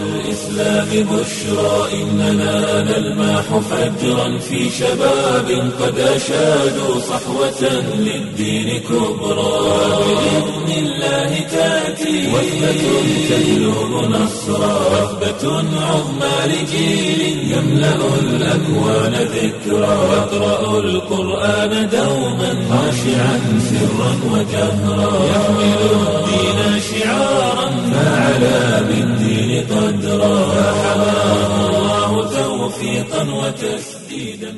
الإسلام بشرى إننا نلمح فجرا في شباب قد أشادوا صحوة للدين كبرى بإذن الله تأتي وثبة تجلب نصرا وثبة عظمى لجيل يملأ الأكوان ذكرا يقرأ القرآن دوما خاشعا سرا وجهرا يحمل الدين شعارا فعلى بالدين قدرا فحماه الله توفيقا وتسديدا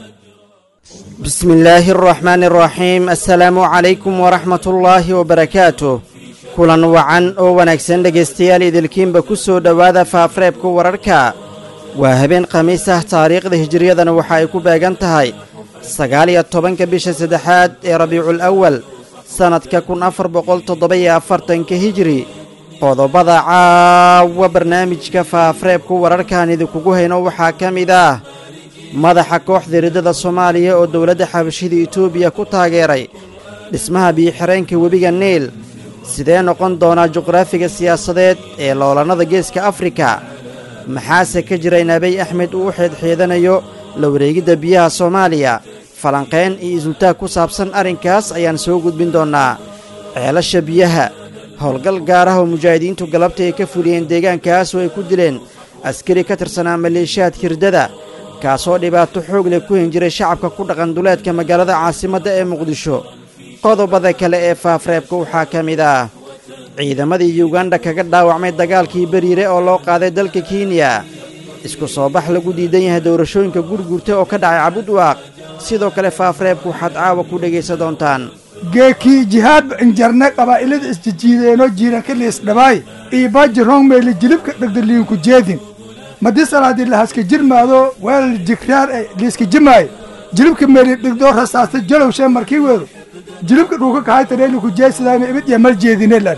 بسم الله الرحمن الرحيم السلام عليكم ورحمة الله وبركاته kulan wacan oo wanaagsan dhegaystayaal idilkiinba ku soo dhowaada faafareebka wararka waa habeen khamiis ah taariikhda hijiriyadana waxa ay ku beegan tahay sagaal iyo tobanka bisha saddexaad ee rabiicul awal sannadka kun afar boqol toddoba-iyo afartanka hijiri qodobada caawa barnaamijka faafareebka wararkaan idinkugu hayno waxaa ka mid ah madaxa kooxda riddada soomaaliya oo dowladda xabashida etoobiya ku taageeray dhismaha biyo-xireenka webiga niil sidee noqon doonaa juqraafiga siyaasadeed ee loolannada geeska afrika maxaase ka jira in abiy axmed uu u xeedxeedanayo la wareegidda biyaha soomaaliya falanqayn iyo isultaag ku saabsan arrinkaas ayaan soo gudbin doonnaa ceelasha biyaha howlgal gaar ah oo mujaahidiintu galabta ay ka fuliyeen deegaankaas oo ay ku dileen askari ka tirsanaa maleeshiyaadka hirdada kaasoo dhibaato xoog leh ku hin jiray shacabka ku dhaqan duleedka magaalada caasimadda ee muqdisho qodobada kale ee faafreebka waxaa ka mid ah ciidamadii yuganda kaga dhaawacmay dagaalkii beriire oo loo qaaday dalka kenya isku soo bax lagu diidan yahay doorashooyinka gurgurta oo ka dhacay cabudwaaq sidoo kale faafreebka waxaad caawa ku dhegaysan doontaan geekii jihaadba injarne qabaa'ilada isjijiideenoo jiiranka liisdhabaay iibaaji rongmeyle jilibka dhegdaliinku jeedin madi salaadii lahaska jirmaado weelal jigraar e liiska jimaay jilibka meeli dhigdoo rasaasta jalowshee markii weedo jilibka dhuuka kahaytadheeliku jeesidaayna ibid iyo mal jeedinelan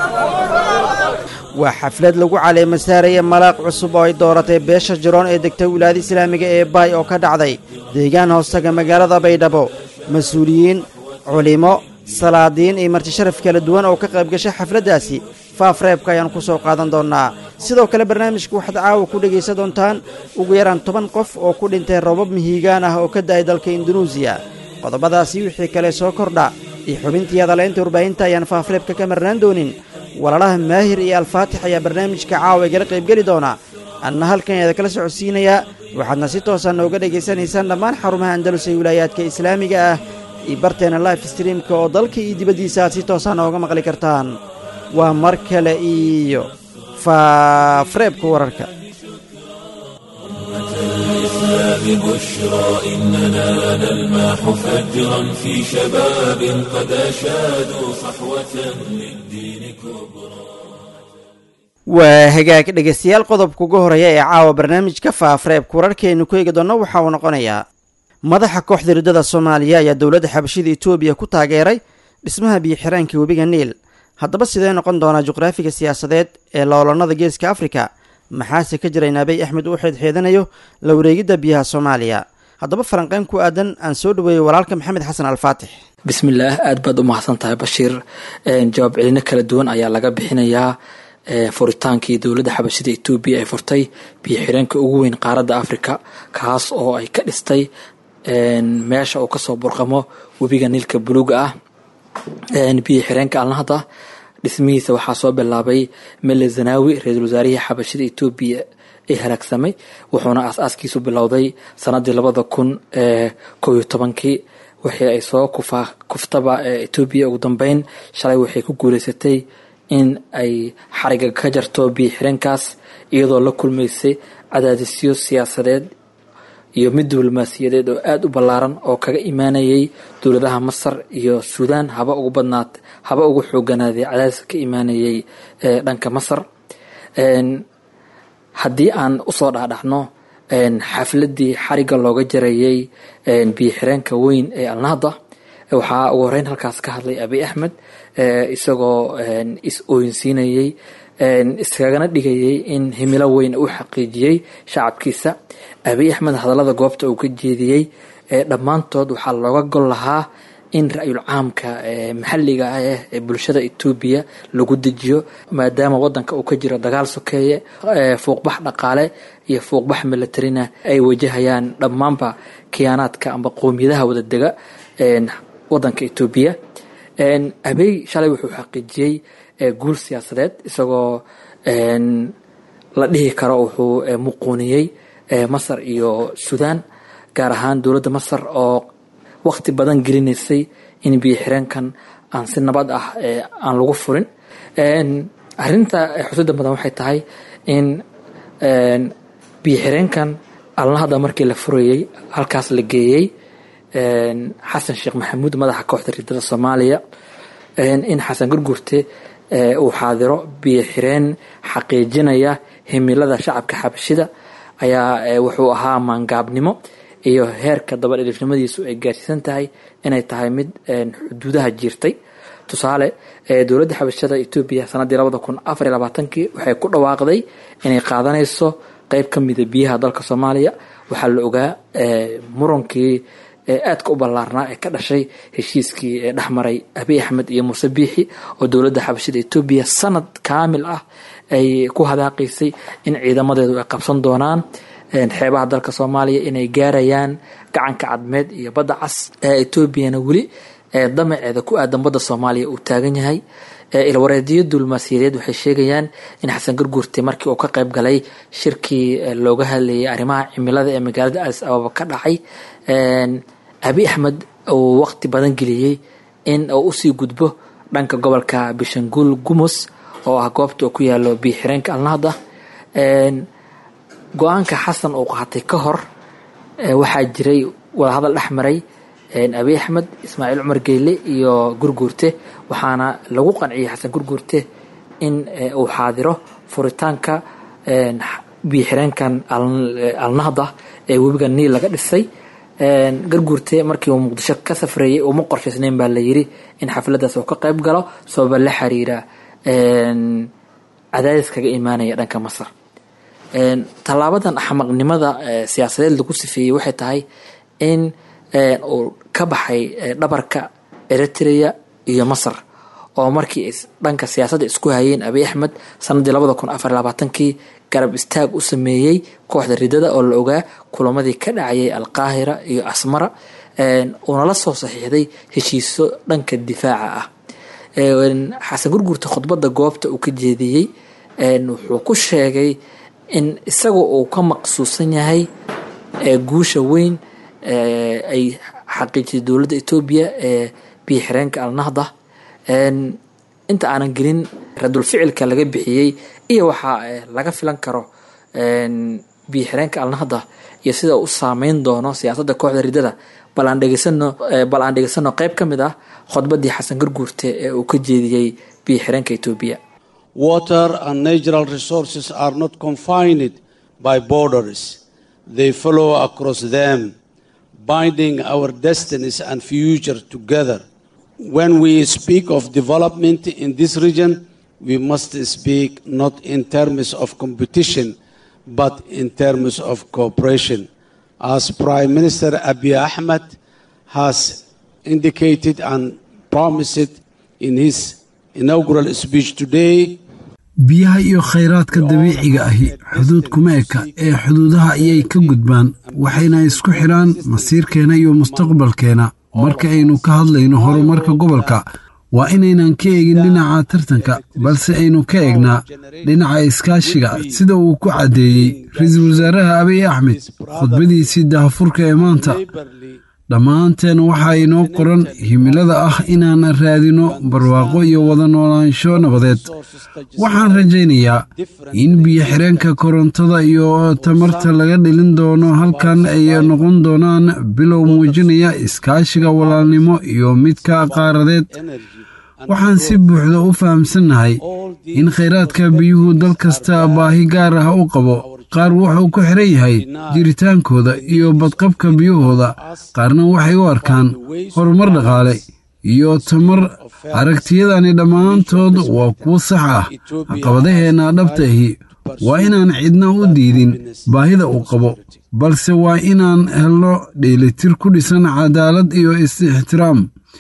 waa xaflad lagu caleema saaraya malaaq cusub oo ay dooratay beesha jiroon ee degta wilaayada islaamiga ee baay oo ka dhacday deegaan hoostaga magaalada baydhabo mas-uuliyiin culimo salaadiin iyo marti sharaf kala duwan oo ka qayb gashay xafladdaasi faafreebka ayaan ku soo qaadan doonnaa sidoo kale barnaamijka waxaad caawa ku dhegaysan doontaan ugu yaraan toban qof oo ku dhintay robab mihiigaan ah oo ka da'ay dalka indunuusiya qodobadaasi wixii kale soo kordha iyo xubintii hadalaynta warbaahinta ayaan faafreebka ka marnaan doonin walaalaha maahir iyo alfaatix ayaa barnaamijka caawa igala qaybgeli doona anna halkan eeda kala socodsiinayaa waxaadna si toosa nooga dhegaysanaysaan dhammaan xarumaha andalus ee wilaayaadka islaamiga ah iyo barteena life streamka oo dalka iyo dibaddiisa aad si toosa nooga maqli kartaan waa mar kale iyo faafreebka wararka الإسلام بشرى إننا نلمح فجرا في شباب قد أشادوا صحوة للدين كبرى waa hagaag dhegaystayaal qodobka ugu horeeya ee caawa barnaamijka faafreebka wararkeenu ku eegi doonno waxa uu noqonayaa madaxa kooxda riddada soomaaliya ayaa dowladda xabashida etoobiya ku taageeray dhismaha biyo-xireenka webiga niil haddaba sidee noqon doonaa juqraafiga siyaasadeed ee loolannada geeska afrika maxaase ka jira in abiy axmed uu xeedxeedanayo la wareegidda biyaha soomaaliya haddaba falanqeyn ku aadan aan soo dhaweeyey walaalka maxamed xasan alfaatix bismillaah aada baad u mahadsan tahay bashiir jawaab celino kala duwan ayaa laga bixinayaa furitaankii dowladda xabashida etoobiya ee furtay biyo xireenka ugu weyn qaaradda africa kaas oo ay ka dhistay meesha uu kasoo burqamo webiga niilka buluuga ah biyo xireenka alnahda dhismihiisa waxaa soo bilaabay mele zanaawi ra-iisul wasaarihii xabashida etoobiya ee halaagsamay wuxuuna aas-aaskiisu bilowday sanadii labada kun kow iyo tobankii wixii ay soo kufa kuftaba etoobiya ugu dambeyn shalay waxay ku guuleysatay in ay xariga ka jarto biyo xireenkaas iyadoo la kulmaysay cadaadisyo siyaasadeed iyo mid diblomaasiyadeed oo aada u ballaaran oo kaga imaanayay dowladaha masar iyo suudaan haba ugu badnaat haba ugu xooganaaday cadaadiska ka imaanayay dhanka masar haddii aan usoo dhaadhacno xafladii xariga looga jarayay biyo xireenka weyn ee alnahda waxaa ugu horeyn halkaas ka hadlay abiy axmed isagoo is ooyinsiinayay iskagana dhigayay in himilo weyn u xaqiijiyey shacabkiisa abiy axmed hadallada goobta uu ka jeediyey dhammaantood waxaa looga gol lahaa in ra-yul caamka maxalliga ah ee bulshada etoobiya lagu dejiyo maadaama wadanka uu ka jiro dagaal sokeeye fuuqbax dhaqaale iyo fuuqbax militarina ay wajahayaan dhammaanba khiyaanaadka amba qowmiyadaha wadadega wadanka etoobiya abey shalay wuxuu xaqiijiyey guul siyaasadeed isagoo la dhihi karo wuxuu muquuniyey masar iyo suudaan gaar ahaan dowladda masar oo waqti badan gelinaysay in biyo xireenkan aan si nabad ah aan lagu furin arinta xusida badan waxay tahay in biyo xireenkan alnahda markii la furayey halkaas la geeyey xasan sheekh maxamuud madaxa kooxda riidada soomaaliya in xasan gurgurte uu xaadiro biyo xireen xaqiijinaya himilada shacabka xabashida ayaa wuxuu ahaa maangaabnimo iyo heerka dabadhilifnimadiisu ay gaarsiisan tahay inay tahay mid xuduudaha jiirtay tusaale dowladda xabashada etoobiya sanadii labada kun afar iyo labaatankii waxay ku dhawaaqday inay qaadanayso qeyb ka mida biyaha dalka soomaaliya waxaa la ogaa murankii aadka u ballaarnaa ee ka dhashay heshiiskii ee dhexmaray abiy axmed iyo muuse biixi oo dowladda xabashada etoobiya sanad kaamil ah ay ku hadaaqaysay in ciidamadeedu ay qabsan doonaan xeebaha dalka soomaaliya inay gaarayaan gacanka cadmeed iyo badda cas etoobiyana weli damaceeda ku aadan badda soomaaliya uu taagan yahay ilwareediyo dulmaasiyadeed waxay sheegayaan in xasan gurgurte markii uu ka qayb galay shirkii looga hadlayay arrimaha cimilada ee magaalada addis ababa ka dhacay abiy axmed uu waqti badan geliyey in uu usii gudbo dhanka gobolka bishanguul gumus oo ah goobta uu ku yaalo biyo xireenka alnahda go-aanka xasan uu qaatay ka hor waxaa jiray wadahadal dhex maray abiy axmed ismaaciil cumar geyle iyo gurguurte waxaana lagu qanciyey xasan gurguurte in uu xaadiro furitaanka biyo xireenkan alnahda ee webiga niil laga dhisay garguurte markii uu muqdisho ka safreeyey uma qorshaysnayn baa la yiri in xafladaas uu ka qayb galo sababa la xiriira cadaadis kaga imaanaya dhanka masar tallaabadan axmaqnimada siyaasadeed lagu sifeeyey waxay tahay in uu ka baxay dhabarka eritrea iyo masar oo markii dhanka siyaasadda isku hayeen abiy axmed sanadii labada kun afar labaatankii garab istaag u sameeyey kooxda ridada oo la ogaa kulamadii ka dhacayay alqaahira iyo asmara uuna la soo saxiixday heshiiso dhanka difaaca ah xasan gurgurta khudbadda goobta uu ka jeediyey wuxuu ku sheegay in isaga uu ka maqsuusan yahay guusha weyn ay xaqiijisay dowladda etoobiya ee biyo xireenka alnahda inta aanan gelin radul ficilka laga bixiyey iyo waxaa laga filan karo biyo xireenka alnahda iyo sida u saameyn doono siyaasadda kooxda ridada bal aan dhegeysano bal aan dhegeysano qeyb ka mid ah khudbaddii xasan gurguurte ee uu ka jeediyey biyo xireenka etoobiya Water and natural resources are not confined by borders. They flow across them, binding our destinies and future together. When we speak of development in this region, we must speak not in terms of competition, but in terms of cooperation. As Prime Minister Abiy Ahmed has indicated and promised in his inaugural speech today, biyaha iyo khayraadka dabiiciga ahi xuduud kuma eka ee xuduudaha ayay ka gudbaan waxayna isku xidhaan masiirkeena iyo mustaqbalkeena marka aynu ka hadlayno horumarka gobolka waa inaynan ka eegin dhinaca tartanka balse aynu ka eegnaa dhinaca iskaashiga sida uu ku caddeeyey ra-iisul wasaaraha abiy axmed khudbadiisii dahafurka ee maanta dhammaanteen waxaa inoo qoran himilada ah inaan raadino barwaaqo iyo wada noolaansho nabadeed waxaan rajaynayaa in biyo xireenka korontada iyo tamarta laga dhelin doono halkan ay noqon doonaan bilow muujinaya iskaashiga walaalnimo iyo midka qaaradeed waxaan si buuxda u fahamsannahay in khayraadka biyuhu dal kasta baahi gaar ah u qabo qaar wuxuu ku xiran yahay jiritaankooda iyo badqabka biyahooda qaarna waxay u arkaan horumar dhaqaale iyo tamar aragtiyadani dhammaantood waa kuwo sax ah caqabadaheenna dhabta ahi waa inaan cidna u diidin baahida uu qabo balse waa inaan helno dheelitir ku dhisan cadaalad iyo is-ixtiraam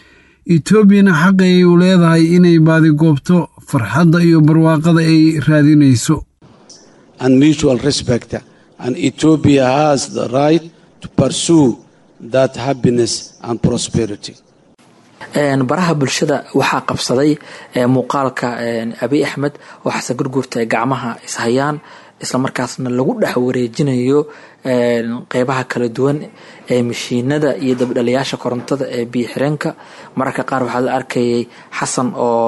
etoobiyana xaq ayay u leedahay inay baadigoobto farxadda iyo barwaaqada ay raadinayso and mutual respect. And Ethiopia has the right to pursue that happiness and prosperity. baraha bulshada waxaa qabsaday muuqaalka abiy axmed oo xasan gurguurta ay gacmaha ishayaan islamarkaasna lagu dhex wareejinayo qeybaha kala duwan ee mashiinada iyo dabdhaliyaasha korontada ee biyo xireenka mararka qaar waxaa la arkayay xasan oo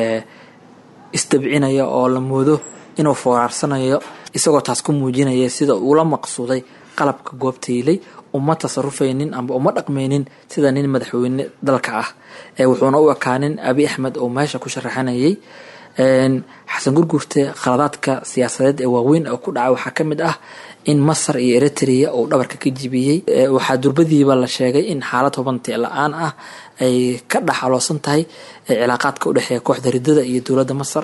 isdabcinaya oo la moodo inuu fooraarsanayo isagoo taas ku muujinaya sida uula maqsuuday qalabka goobtaylay uma tasarufaynin amba uma dhaqmaynin sida nin madaxweyne dalka ah wuxuuna u ekaanin abi axmed oo meesha ku sharaxanayay xasan gurgurte khaladaadka siyaasadeed ee waaweyn oo ku dhacay waxaa ka mid ah in masar iyo eritrea uu dhabarka ka jibiyey waxaa durbadiiba la sheegay in xaalad hubanti la-aan ah ay ka dhaxaloosan tahay cilaaqaadka udhexeeya kooxda ridada iyo dowladda masar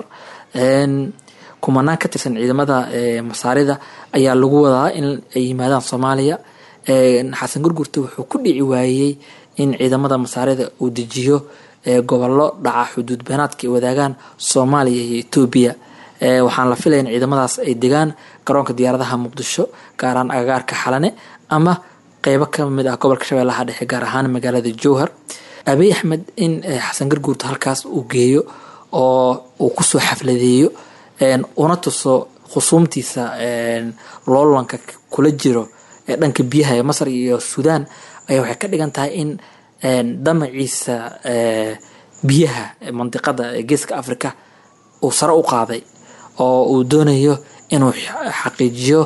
kumanaan ka tirsan ciidamada masaarida ayaa lagu wadaa in ay yimaadaan soomaaliya xasan gurgurte wuxuu ku dhici waayey in ciidamada masaarida uu dejiyo gobollo dhaca xuduud beenaadka ay wadaagaan soomaaliya iyo etoobiya waxaan la filaya in ciidamadaas ay degaan garoonka diyaaradaha muqdisho gaaraan agagaarka xalane ama qeybo ka mid ah gobolka shabeellaha dhexe gaar ahaan magaalada jowhar abiy axmed in xasan garguurta halkaas uu geeyo oo uu kusoo xafladeeyo una tuso khusuumtiisa loolanka kula jiro ee dhanka biyaha ee masar iyo suudaan ayaa waxay ka dhigan tahay in damaciisa biyaha mandiqada ee geeska africa uu sare u qaaday oo uu doonayo inuu xaqiijiyo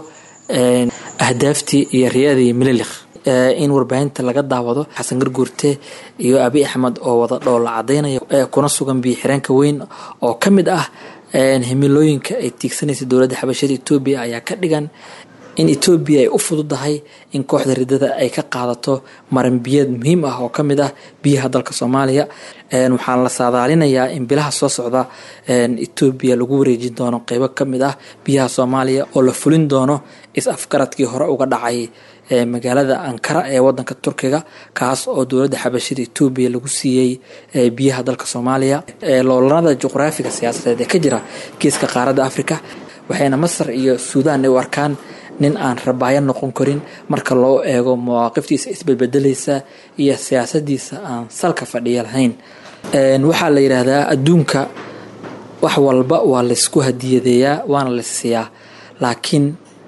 ahdaaftii iyo riyadii mililikh in warbaahinta laga daawado xasan garguurte iyo abi axmed oo wada dhoola cadaynaya kuna sugan biyo xireenka weyn oo ka mid ah himilooyinka ay tiigsanaysa dowladda xabashada etoobiya ayaa ka dhigan in etoobiya ay u fududahay in kooxda ridada ay ka qaadato maranbiyeed muhiim ah oo kamid ah biyaha dalka soomaaliya waxaan la saadaalinayaa in bilaha soo socda etoobiya lagu wareejin doono qeybo kamid ah biyaha soomaaliya oo la fulin doono is-afgaradkii hore uga dhacay magaalada ankara ee wadanka turkiga kaas oo dowladda xabashida etoobiya lagu siiyey biyaha dalka soomaaliya loolanada juqraafiga siyaasadeed ee ka jira geeska qaaradda africa waxayna masar iyo suudaan ay u arkaan nin aan rabaayo noqon karin marka loo eego mawaaqiftiisa isbedbedelaysa iyo siyaasadiisa aan salka fadhiya lahayn waxaa la yidhaahdaa adduunka wax walba waa laysku hadiyadeeyaa waana layssiiyaa laakiin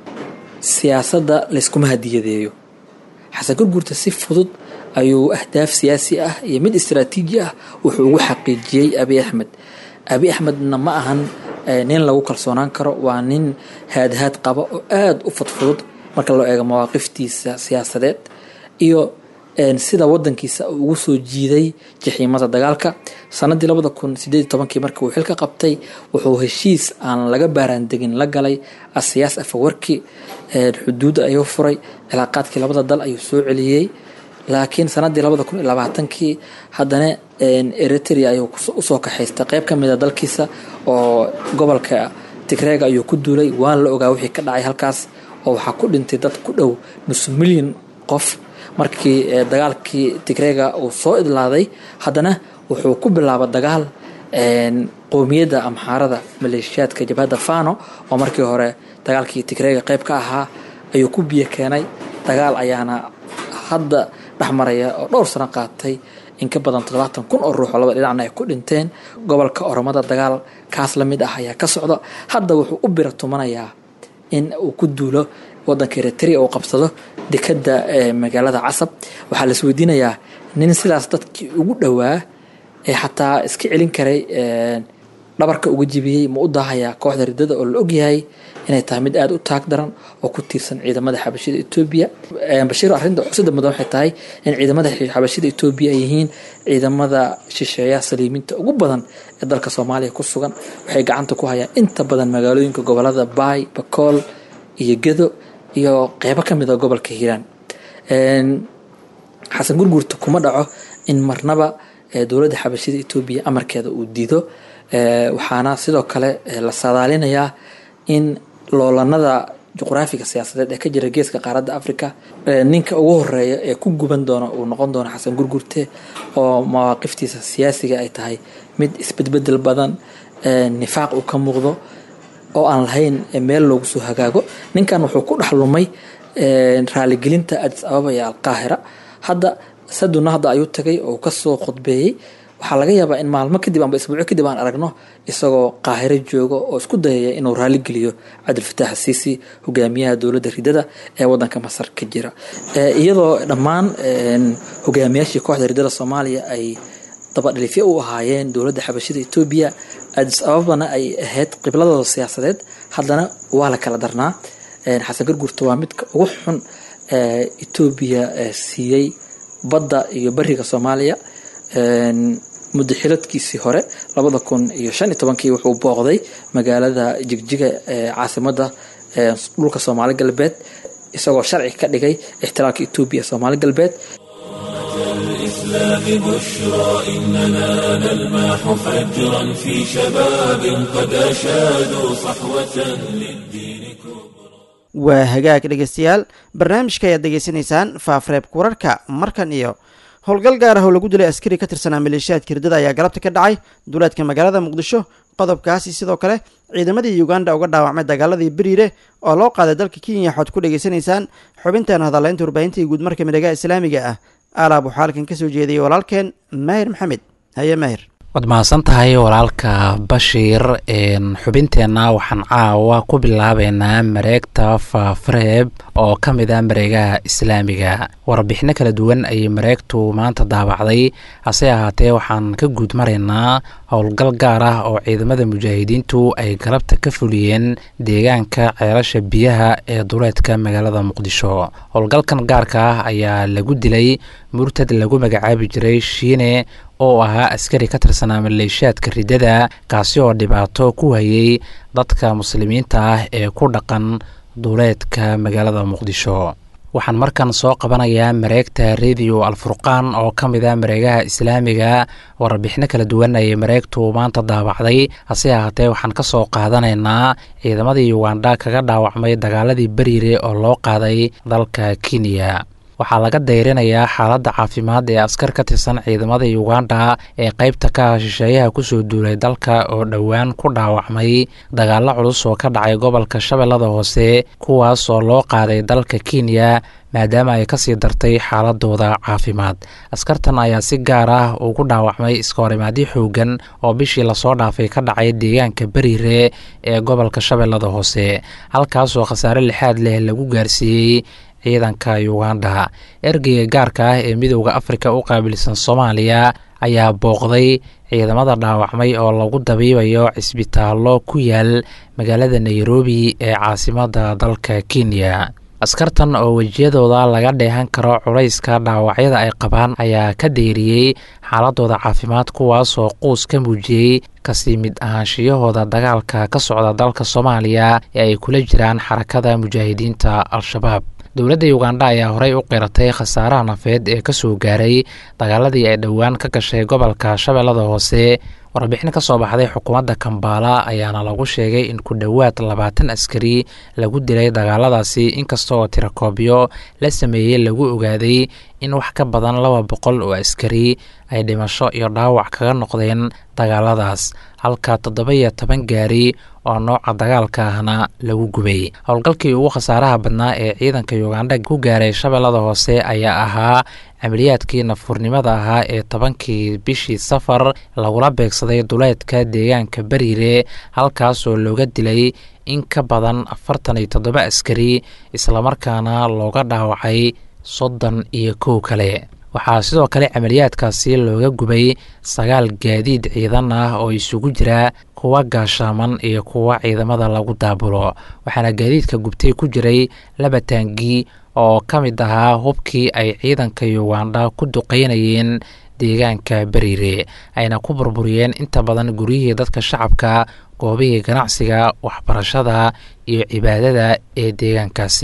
siyaasadda layskuma hadiyadeeyo xasan gurgurta si fudud ayuu ahdaaf siyaasi ah iyo mid istaraatiiji ah wuxuu ugu xaqiijiyey abi axmed abi axmedna ma ahan nin lagu kalsoonaan karo waa nin haadhaad qaba oo aada u fudfudud marka loo eego mawaaqiftiisa siyaasadeed iyo sida wadankiisa uu ugu soo jiiday jaxiimada dagaalka sanadii labada kun sideed tobankii markii uu xilka qabtay wuxuu heshiis aan laga baaraandegin la galay asiyaas afawarki xuduudda ayuu furay cilaaqaadkii labada dal ayuu soo celiyey laakiin sanadii labada kun iyo labaatankii haddana eritrea ayuu usoo kaxaystay qeyb ka mid a dalkiisa oo gobolka tigreega ayuu ku duulay waan la ogaa wixii ka dhacay halkaas oo waxaa ku dhintay dad ku dhow nus milyan qof markii dagaalkii tigreega uu soo idlaaday haddana wuxuu ku bilaaba dagaal qowmiyadda amxaarada maleeshiyaadka jabhadda fano oo markii hore dagaalkii tigreega qeyb ka ahaa ayuu ku biyo keenay dagaal ayaana hadda dhexmaraya oo dhowr sano qaatay in ka badan toddobaatan kun oo ruux oo laba dhinacna ay ku dhinteen gobolka oromada dagaal kaas la mid ah ayaa ka socda hadda wuxuu u bira tumanayaa in uu ku duulo wadanka eritrea uu qabsado dekadda magaalada casab waxaa la isweydiinayaa nin sidaas dadkii ugu dhowaa ee xataa iska celin karay dhabarka uga jibiyey ma u daahayaa kooxda ridada oo la ogyahay inay tahay mid aada u taag daran oo ku tiirsan ciidamada xabashida etoobiya bashiir arrinta xusida mudan waxay tahay in ciidamada xabashida etoobiya ay yihiin ciidamada shisheeyaha saliimiinta ugu badan ee dalka soomaaliya ku sugan waxay gacanta ku hayaan inta badan magaalooyinka gobolada baay bakool iyo gedo iyo qeybo ka mid a gobolka hiiraan xasan gurgurta kuma dhaco in marnaba dowladda xabashida etoobiya amarkeeda uu diido waxaana sidoo kale la saadaalinayaa in loolanada juqraafiga siyaasadeed ee ka jira geeska qaaradda africa ninka ugu horeeya ee ku guban doona uu noqon doono xasan gurgurte oo mawaaqiftiisa siyaasiga ay tahay mid isbedbedel badan nifaaq uu ka muuqdo oo aan lahayn meel loogu soo hagaago ninkan wuxuu ku dhex lumay raaligelinta adis ababa iyo alqaahira hadda saduna hadda ayuu tagay oo kasoo khudbeeyey waxaa laga yaabaa in maalmo kadib amba isbuucyo kadib aan aragno isagoo qaahiro joogo oo isku dayaya inuu raaligeliyo cabdilfataax asiisi hogaamiyaha dowladda ridada ee wadanka masar ka jira iyadoo dhammaan hogaamiyaashii kooxda ridada soomaaliya ay dabadhilifyo u ahaayeen dowladda xabashida etoobiya adis ababana ay ahayd qibladooda siyaasadeed haddana waa la kala darnaa xasan gargurta waa midka ugu xun etoobiya siiyey badda iyo bariga soomaaliya muddo xiladkiisii hore labada kun iyo shan iyo tobankii wuxuu booqday magaalada jigjiga ee caasimada dhulka soomaali galbeed isagoo sharci ka dhigay ixtiraalka etoobiya soomaali galbeed الإسلام بشرى إننا نلمح فجرا في شباب قد أشادوا صحوة للدين كبرى waa hagaag dhegeystayaal barnaamijka ayaad degeysanaysaan faafreebka wararka markan iyo howlgal gaar ah oo lagu dilay askari ka tirsanaa maleeshiyaadka hirdada ayaa galabta ka dhacay duleedka magaalada muqdisho qodobkaasi sidoo kale ciidamadii uganda uga dhaawacmay dagaaladii beriire oo loo qaaday dalka kenya waxaad ku dhegeysanaysaan xubinteena hadaleynta warbaahintii guud marka midhaga islaamiga ah aalaab waxaa halkan kasoo jeediyay walaalkeen maahir maxamed haye maahir waad mahadsan tahay walaalka bashiir xubinteenna waxaan caawa ku bilaabeynaa mareegta faafareeb oo ka mid ah mareegaha islaamiga warbixino kala duwan ayay mareegtu maanta daabacday hase ahaatee waxaan ka guud maraynaa howlgal gaar ah oo ciidamada mujaahidiintu ay galabta ka fuliyeen deegaanka ceelasha biyaha ee duleedka magaalada muqdisho howlgalkan gaarka ah ayaa lagu dilay murtad lagu magacaabi jiray shiine oo ahaa askari ka tirsanaa maleeshiyaadka ridada kaasi oo dhibaato ku hayay dadka muslimiinta ah ee ku dhaqan duuleedka magaalada muqdisho waxaan markan soo qabanayaa mareegta rediyo alfurqaan oo ka mid ah mareegaha islaamiga warbixino kala duwan ayay mareegtu maanta daabacday hase ahaatee waxaan ka soo qaadanaynaa ciidamadii uganda kaga dhaawacmay dagaaladii beriire oo loo qaaday dalka kenya waxaa laga dayrinayaa xaaladda caafimaad ee askar ka tirsan ciidamada uganda ee qaybta ka ah shisheeyaha kusoo duulay dalka oo dhowaan ku dhaawacmay dagaalo culus oo ka dhacay gobolka shabeellada hoose kuwaas oo loo qaaday dalka kenya maadaama ay kasii dartay xaaladooda caafimaad askartan ayaa si gaar ah ugu dhaawacmay iskahorimaadyo xoogan oo bishii lasoo dhaafay ka dhacay deegaanka beriire ee gobolka shabeellada hoose halkaasoo khasaare lixaad leh lagu gaarsiiyey ciidanka uganda ergeyga gaarka ah ee midooda afrika u qaabilsan soomaaliya ayaa booqday ciidamada dhaawacmay oo lagu dabiibayo cisbitaallo ku yaal magaalada nairobi ee caasimada dalka kenya askartan oo wejiyadooda laga dheehan karo culayska dhaawacyada ay qabaan ayaa ka deyriyey xaaladooda caafimaad kuwaasoo quus ka muujiyey kasii mid ahaanshiyahooda dagaalka ka socda dalka soomaaliya ee ay kula jiraan xarakada mujaahidiinta al-shabaab dowladda uganda ayaa horey u qiratay khasaaraha nafeed ee kasoo gaaray dagaaladii ay dhowaan ka gashay gobolka shabeellada hoose warbixin ka soo baxday xukuumadda kambaala ayaana lagu sheegay in ku dhowaad labaatan askari lagu dilay dagaaladaasi inkasta oo tirakoobyo la sameeyey lagu ogaaday in wax ka badan laba boqol oo askari ay dhimasho iyo dhaawac kaga noqdeen dagaaladaas halka toddoba iyo toban gaari oo nooca dagaalka ahna lagu gubay howlgalkii ugu khasaaraha badnaa ee ciidanka uganda ku gaaray shabeellada hoose ayaa ahaa camaliyaadkii nafurnimada ahaa ee tobankii bishii safar lagula beegsaday duleedka deegaanka beriire halkaasoo looga dilay in ka badan afartan iyo toddoba askari islamarkaana looga dhaawacay soddon iyo kow kale waxaa sidoo kale camaliyaadkaasi looga gubay sagaal gaadiid ciidan ah oo isugu jira kuwa gaashaaman iyo kuwa ciidamada lagu daabulo waxaana gaadiidka gubtay ku jiray laba taangi oo ka mid ahaa hubkii ay ciidanka uganda ku duqeynayeen deegaanka beriire ayna ku burburiyeen inta badan guryihii dadka shacabka goobihii ganacsiga waxbarashada iyo cibaadada ee deegaankaasi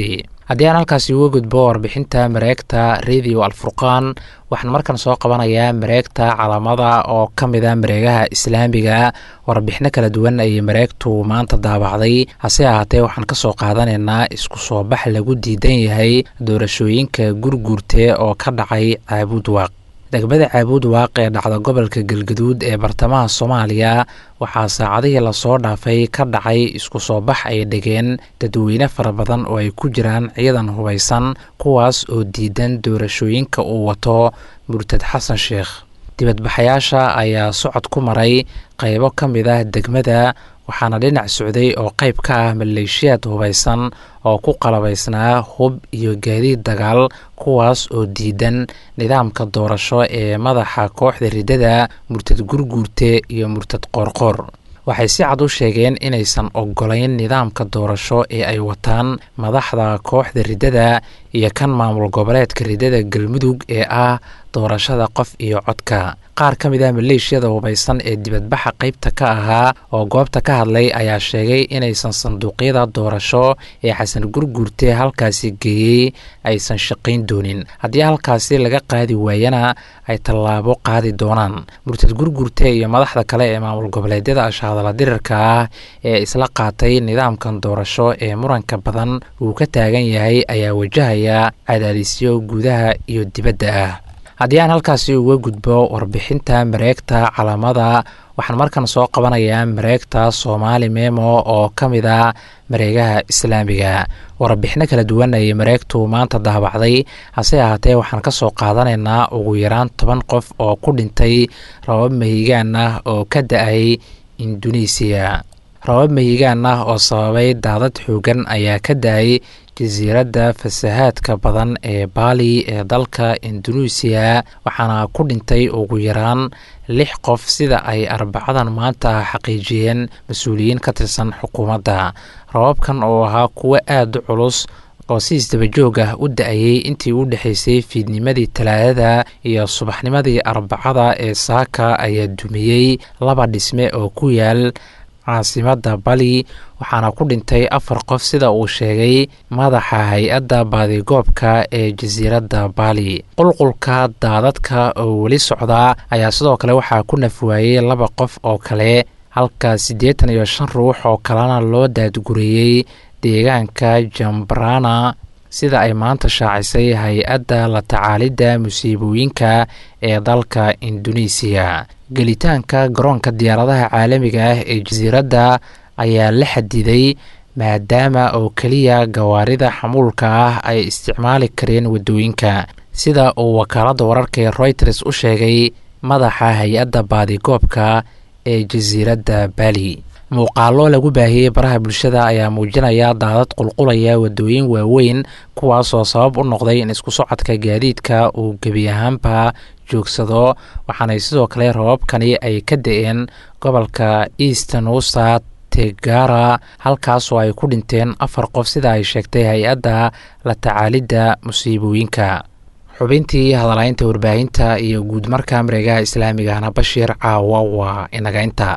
haddii aan halkaasi uga gudbo warbixinta mareegta radio alfurqaan waxaan markan soo qabanayaa mareegta calamada oo ka mid a mareegaha islaamiga warbixino kala duwan ayay mareegtu maanta daabacday hase ahaatee waxaan kasoo qaadanaynaa isku soo bax lagu diidan yahay doorashooyinka gurguurte oo ka dhacay caabuud waaq degmada caabuud waaq ee dhacda gobolka galgaduud ee bartamaha soomaaliya waxaa saacadihii lasoo dhaafay ka dhacay isku soo bax ay dhigeen dadweyne fara badan oo ay ku jiraan ciidan hubaysan kuwaas oo diidan doorashooyinka uu wato murtad xasan sheekh dibadbaxayaasha ayaa socod ku maray qaybo ka mid ah degmada waxaana dhinac socday oo qayb ka ah maleeshiyaad hubaysan oo ku qalabaysnaa hub iyo gaadiid dagaal kuwaas oo diidan nidaamka doorasho ee madaxa kooxda riddada murtad gurguurte iyo murtad qoorqoor waxay si cad u sheegeen inaysan ogolayn nidaamka doorasho ee ay wataan madaxda kooxda riddada iyo kan maamul goboleedka riddada galmudug ee ah doorashada qof iyo codka qaar ka mid ah maleeshiyada hubaysan ee dibadbaxa qaybta ka ahaa oo goobta ka hadlay ayaa sheegay inaysan sanduuqyada doorasho ee xasan gurguurte halkaasi geeyey aysan shaqayn doonin haddii halkaasi laga qaadi waayana ay tallaabo qaadi doonaan murtad gurguurte iyo madaxda kale ee maamul goboleedyada ashahadala dirirka ah ee isla qaatay nidaamkan doorasho ee muranka badan uu ka taagan yahay ayaa wajahaya cadaadisyo gudaha iyo dibadda ah haddii aan halkaasi uga gudbo warbixinta mareegta calamada waxaan markan soo qabanayaa mareegta soomaali memo oo ka mid a mareegaha islaamiga warbixino kala duwan ayay mareegtu maanta daabacday hase ahaatee waxaan ka soo qaadanaynaa ugu yaraan toban qof oo ku dhintay rabab mahigaan ah oo ka da-ay induneisiya rabab mahigaan ah oo sababay daadad xoogan ayaa ka da-ay jasiiradda fasahaadka badan ee baali ee dalka induneisiya waxaana ku dhintay ugu yaraan lix qof sida ay arbacadan maanta xaqiijiyeen mas-uuliyiin ka tirsan xukuumadda rababkan oo ahaa kuwo aada u culus oo si isdabajoog ah u da-ayey intii u dhexaysay fiidnimadii talaadada iyo subaxnimadii arbacada ee saaka ayaa dumiyey laba dhisme oo ku yaal caasimadda bali waxaana ku dhintay afar qof sida uu sheegay madaxa hay-adda baadigoobka ee jasiiradda baali qulqulka daadadka oo weli socdaa ayaa sidoo kale waxaa ku nafwaayey laba qof oo kale halka siddeetan iyo shan ruux oo kalena loo daadgureeyey deegaanka jambarana sida ay maanta shaacisay hay-adda la tacaalidda musiibooyinka ee dalka induneisiya gelitaanka garoonka diyaaradaha caalamiga ah ee jasiiradda ayaa la xadiday maadaama oo keliya gawaarida xamuulka ah ay isticmaali kareen waddooyinka sida uu wakaaladda wararka ee royters u sheegay madaxa hay-adda baadigoobka ee jasiiradda bali muuqaallo lagu baahiyey baraha bulshada ayaa muujinaya daadad qulqulaya waddooyin waaweyn kuwaasoo sabab u noqday in isku socodka gaadiidka uu gebi ahaanba joogsado waxaanay sidoo kale rababkani ay ka da-een gobolka easternusa tegara halkaasoo ay ku dhinteen afar qof sida ay sheegtay hay-adda la tacaalidda musiibooyinka xubintii hadalaynta warbaahinta iyo guudmarka mareegaha islaamigahna bashiir caawa waa inaga inta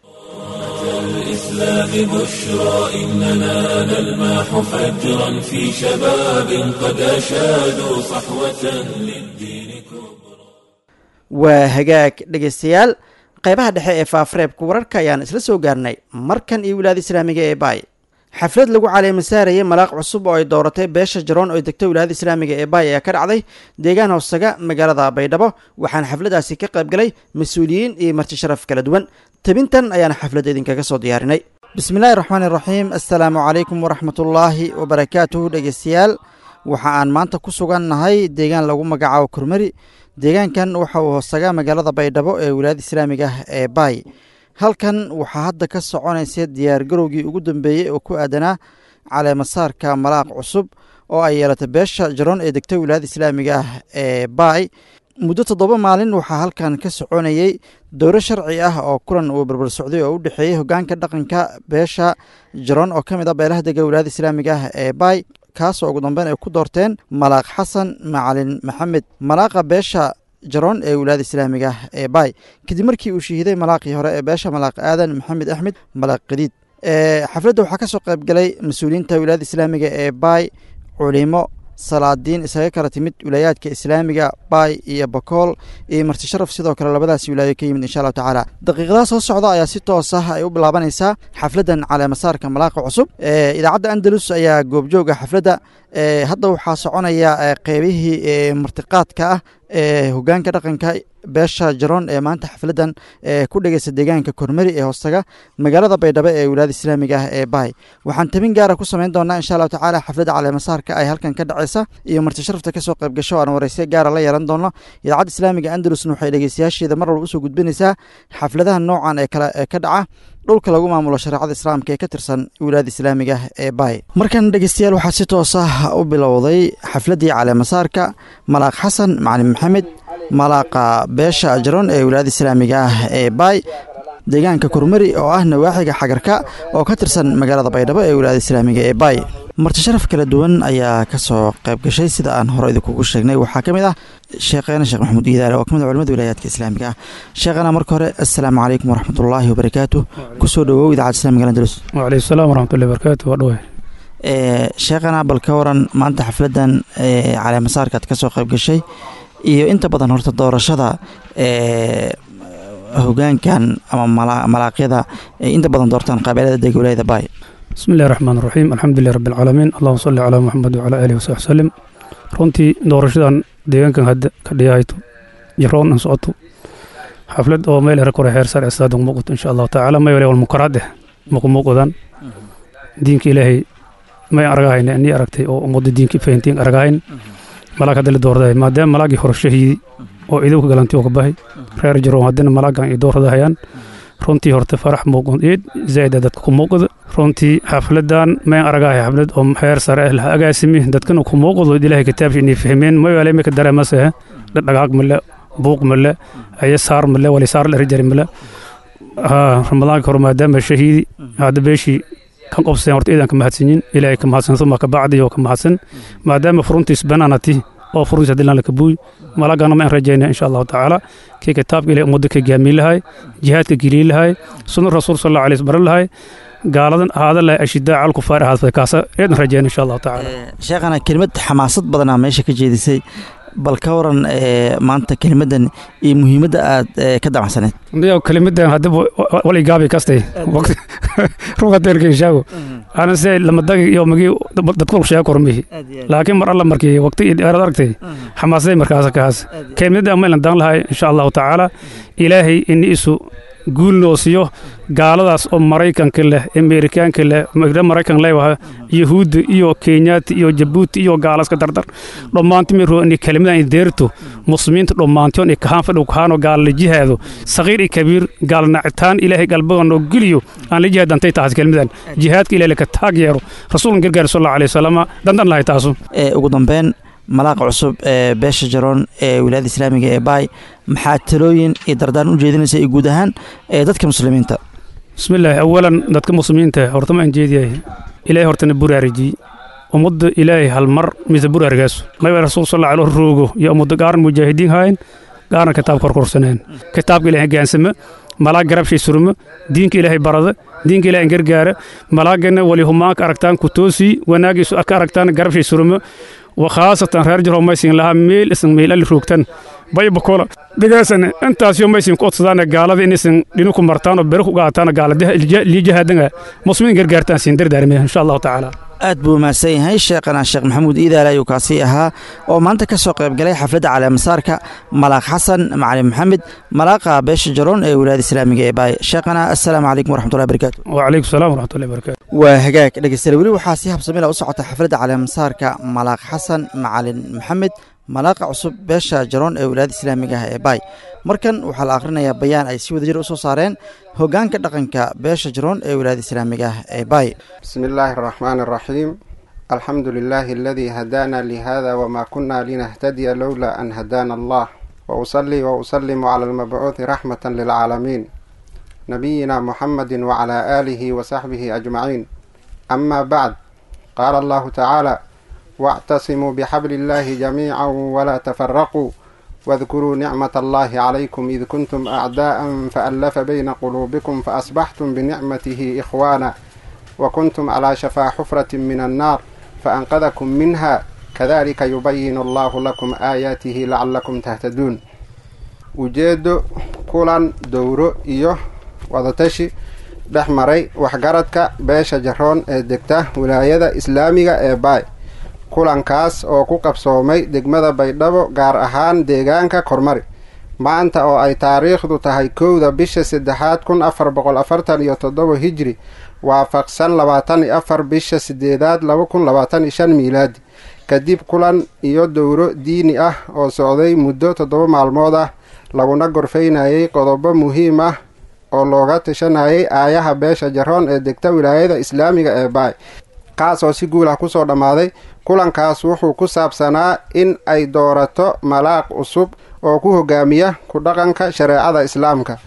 الإسلام بشرى إننا نلمح فجرا في شباب قد أشادوا صحوة للدين كبرى waa hagaag dhegaystayaal qaybaha dhexe ee faafareebka wararka ayaan isla soo gaarnay markan iyo wilaada islaamiga ee baay xaflad lagu caleemasaarayay malaaq cusub oo ay dooratay beesha jaroon oo degta wilaayada islaamiga ee baay ayaa ka dhacday deegaan hoosaga magaalada baydhabo waxaana xafladaasi ka qaybgalay mas-uuliyiin iyo marti sharaf kala duwan tabintan ayaana xafladda idinkaga soo diyaarinay bismillahi raxmaani raxiim assalaamu calaykum waraxmatullaahi wabarakaatuhu dhegeystayaal waxa aan maanta ku sugan nahay deegaan lagu magacaabo kurmari deegaankan waxa uu hoosaga magaalada baydhabo ee wilaayada islaamiga ah ee baay halkan waxaa hadda ka soconaysa diyaargarowgii ugu dambeeyey oo ku aadanaa caleemasaarka malaaq cusub oo ay yeelatay beesha jaroon ee degta wilaayada islaamiga ah ee baay muddo toddoba maalin waxaa halkan ka soconayey dowro sharci ah oo kulan uu barbar socday oo u dhexeeyey hogaanka dhaqanka beesha jaroon oo ka mid ah beelaha dega wilaayada islaamiga ah ee baay kaasoo ugu dambeyn ay ku doorteen malaaq xasan macalin maxamed malaaqa beesha jaroon ee wilaayada islaamiga ah ee baay kadib markii uu shahiiday malaaqii hore ee beesha malaaq aadan maxamed axmed malaaq qadiid xafladda waxaa ka soo qayb galay mas-uuliyiinta wilaayada islaamiga ee baay culimo salaadiin isaga kala timid wilaayaadka islaamiga baay iyo bakool iyo marti sharaf sidoo kale labadaasi wilaayo ka yimid insha allahu tacaala daqiiqadaha soo socda ayaa si toos ah ay u bilaabanaysaa xafladdan caleemasaarka malaaqa cusub idaacadda andalus ayaa goobjooga xafladda hadda waxaa soconaya qeybihii martiqaadka ah ee hogaanka dhaqanka beesha jaroon ee maanta xafladdan ku dhegeysta deegaanka kormeri ee hoostaga magaalada baydhabo ee wilaayada islaamiga ah ee baay waxaan tabin gaara ku samayn doonaa insha allahu tacaala xafladda caleemasaarka ay halkan ka dhaceysa iyo marti sharafta kasoo qayb gasho aan wareyse gaara la yeelan doono idaacadda islaamiga andalusna waxay dhegeystayaasheeda mar walba usoo gudbinaysaa xafladaha noocan ee kale ee ka dhaca dhulka lagu maamulo shareecada islaamka ee ka tirsan wilaayada islaamiga ee baay markan dhegeystayaal waxaa si toos ah u bilowday xafladdii caleemasaarka malaaq xasan macalin maxamed malaaqa beesha ajroon ee wilaayada islaamiga ah ee baay deegaanka kurmari oo ah nawaaxiga xagarka oo ka tirsan magaalada baydhabo ee wilaayada islaamiga ee baay marti sharaf kala duwan ayaa kasoo qayb gashay sida aan hore idinkugu sheegnay waxaa ka mid ah sheekheena sheekh maxamuud iidaale oo kamid a culimada wilaayaadka islaamiga ah sheekhana marka hore assalaamu calaykum waraxmatullaahi wabarakaatu kusoo dhawow idaacadda islamiga andalus waaleykum salaam waraxmatullahi wabarakaatu waa dhawahay sheekhana bal ka waran maanta xafladdan caleemasaarkaad kasoo qayb gashay iyo inta badan horta doorashada hogaankan ama malaaqyada inta badan doortaan qabeelada dega wilaayada baay bismi illahi raxmaan raxiim alxamdulilah rabbi alcaalamiin allahuma salli calaa muxamed wacalaa aalihi wasaxbi wasalim runtii doorashadan deegaankan hadda ka dhiyahayto jaroon an socoto xaflad oo meel hore kore heer sare asaada muuqato insha allahu tacaala may wale wal mukaraad eh muqumuuqadan diinka ilaahay may aragahayne nii aragtay oo ummadda diinka fahantiin aragahayn malaag hadda la doordahay maadaama malaagii hore shahiidi oo idowka galanti oo ka bahay reer jaroon haddana malaagan ay dooradahayaan runtii horta farax muuqan eed zaa'ida dadka ku muuqda runtii xafladan mayn aragahay xaflad oo heer sare ah laha agaasimi dadkana ku muuqdo ilaahay kitaabsha inay fahmeen may wale imika dareemase dhagaag male buuq male aye saar male wali saar la rijari male ramadaanka hore maadaama shahiidi hadda beeshii kan qobseen horta iidan ka mahadsanyin ilaahay ka mahadsan suma ka bacdi oo ka mahadsan maadaama furuntiis banaanati oo furuntiis haddii laan la kabuuy malagana ma aan rajaynaa insha allahu tacaala kii kitaabka ilahay ummadda ka gaamiin lahay jihaadka geliyin lahay sunna rasuul sal allahu alayhi baran lahay gaaladan ahaada lahay ashidaa cal kufaar ahaadfay kaasa eedan rajayna insha allahu tacaala sheekhana kelimad xamaasad badanaa meesha ka jeedisay bal ka waran maanta kelimadan iyo muhiimadda aad ka damacsaneed ndiyo kelimadan hadaba wali gaabi kastay rugadeelka ishaago ana se lamadagi iyo magi dadkul sheega kormihi laakiin mar alla markii waqti iyo dheeraad aragtay xamaasaday markaas kaas kelimadda maylan dan lahay insha allahu tacaala ilaahay ini isu guulnoosiyo gaaladaas oo maraykanka leh amerikaanka leh maraykan leewaha yahuudda iyo kenyaati iyo jabuuti iyo gaalaska dardar dhammaanti miro ini kelimadan deerto muslimiinta dhammaantion i kahaan fadhow kahaanoo gaala la jihaado saqiir iyo kabiir gaala nacitaan ilaahay galbagan oo geliyo aan la jihaad dantay taas kelimadan jihaadka ilahay laka taag yeero rasuulkan gargaar sal allahu alayhi wasalama dandan lahay taasu ugu dambeyn malaaqa cusub ee beesha jaroon ee wilaayada islaamiga ee baay maxaa talooyin iyo dardaan u jeedinaysa iyo guud ahaan ee dadka muslimiinta bismillaahi awalan dadka muslimiinta horta ma aan jeediyahay ilaahay hortana buraariji ummadda ilaahay hal mar mise buraarigaasu mayba rasuul sal allahu roogo iyo ummadda gaaran mujaahidiin hayn gaaran kitaab korkorsaneen kitaabka ilaahay gaansama malaag garabshay surmo diinka ilaahay barada diinka ilaahay gargaara malaagana wali humaanka aragtaan ku toosi wanaagiisu ka aragtaan garabshay surmo wakhaasatan reer jaro maysin lahaa meel isan meelali roogtan baybakola digaasan intaasyo maysin ku odsadaan gaalada inaysan dhinu ku martaan oo bere ku qaataan gaalaliijahaadanga muslimiin gargaartaan siin dardaarmaya insha allahu tacaala aad buu mahadsan yahay sheekhana sheekh maxamuud iidaale ayuu kaasi ahaa oo maanta ka soo qayb galay xafladda caleemasaarka malaaq xasan macalin maxamed malaaqa beesha jaroon ee wilaayada islaamiga ee baay sheekhana assalaamu calaykum waraxmatullahi barakatu wacalaykum salaam waraxmatullahi barakatu waa hagaag dhegeystayaal weli waxaa si habsamila u socota xafladda caleemasaarka malaaq xasan macalin maxamed malaaqa cusub beesha jaroon ee wilaayada islaamiga ah ee baay markan waxaa la akhrinayaa bayaan ay si wadajir u soo saareen hoggaanka dhaqanka beesha jaroon ee wilaayada islaamiga ah ee baay bismi illaahi araxmaani araxiim alxamdu lilaahi aladii hadaana lihada wma kuna linahtadiya lowla an hadaana allah wausalii wausalimu cala almabcuuhi raxmata lilcaalamiin nabiyina muxamadi wacala aalihi wasaxbihi ajmaciin ama bacd qaala allahu tacaala wاctasimuu bxabli اllahi jamiica wla tafaraquu wadkuruu nicmat allahi calaykum id kuntum acdaءa faallafa bayna quluubikum faasbaxtum binicmatihi ikhwaana wakuntum calaa shafaa xufrati min annaar faanqadakum minha kadalika yubayinu allahu lakum aayaatihi lacalakum tahtaduun ujeedo kulan dowro iyo wadatashi dhex maray waxgaradka beesha jaroon ee degta wilaayada islaamiga ee baay kulankaas oo ku qabsoomay degmada baydhabo gaar ahaan deegaanka kormari maanta oo ay taariikhdu tahay kowda bisha saddexaad kun afar boqol afartan iyo toddoba hijri waafaqsan labaatan iyo afar bisha sideedaad laba kun labaatan iyo shan miilaadi kadib kulan iyo dowro diini ah oo socday muddo toddoba maalmood ah laguna gorfaynayay qodobo muhiim ah oo looga tashanayay aayaha beesha jaroon ee degta wilaayada islaamiga ee baay kaas oo si guul ah kusoo dhammaaday kulankaas wuxuu ku saabsanaa in ay doorato malaaq cusub oo ku hogaamiya ku dhaqanka shareecada islaamka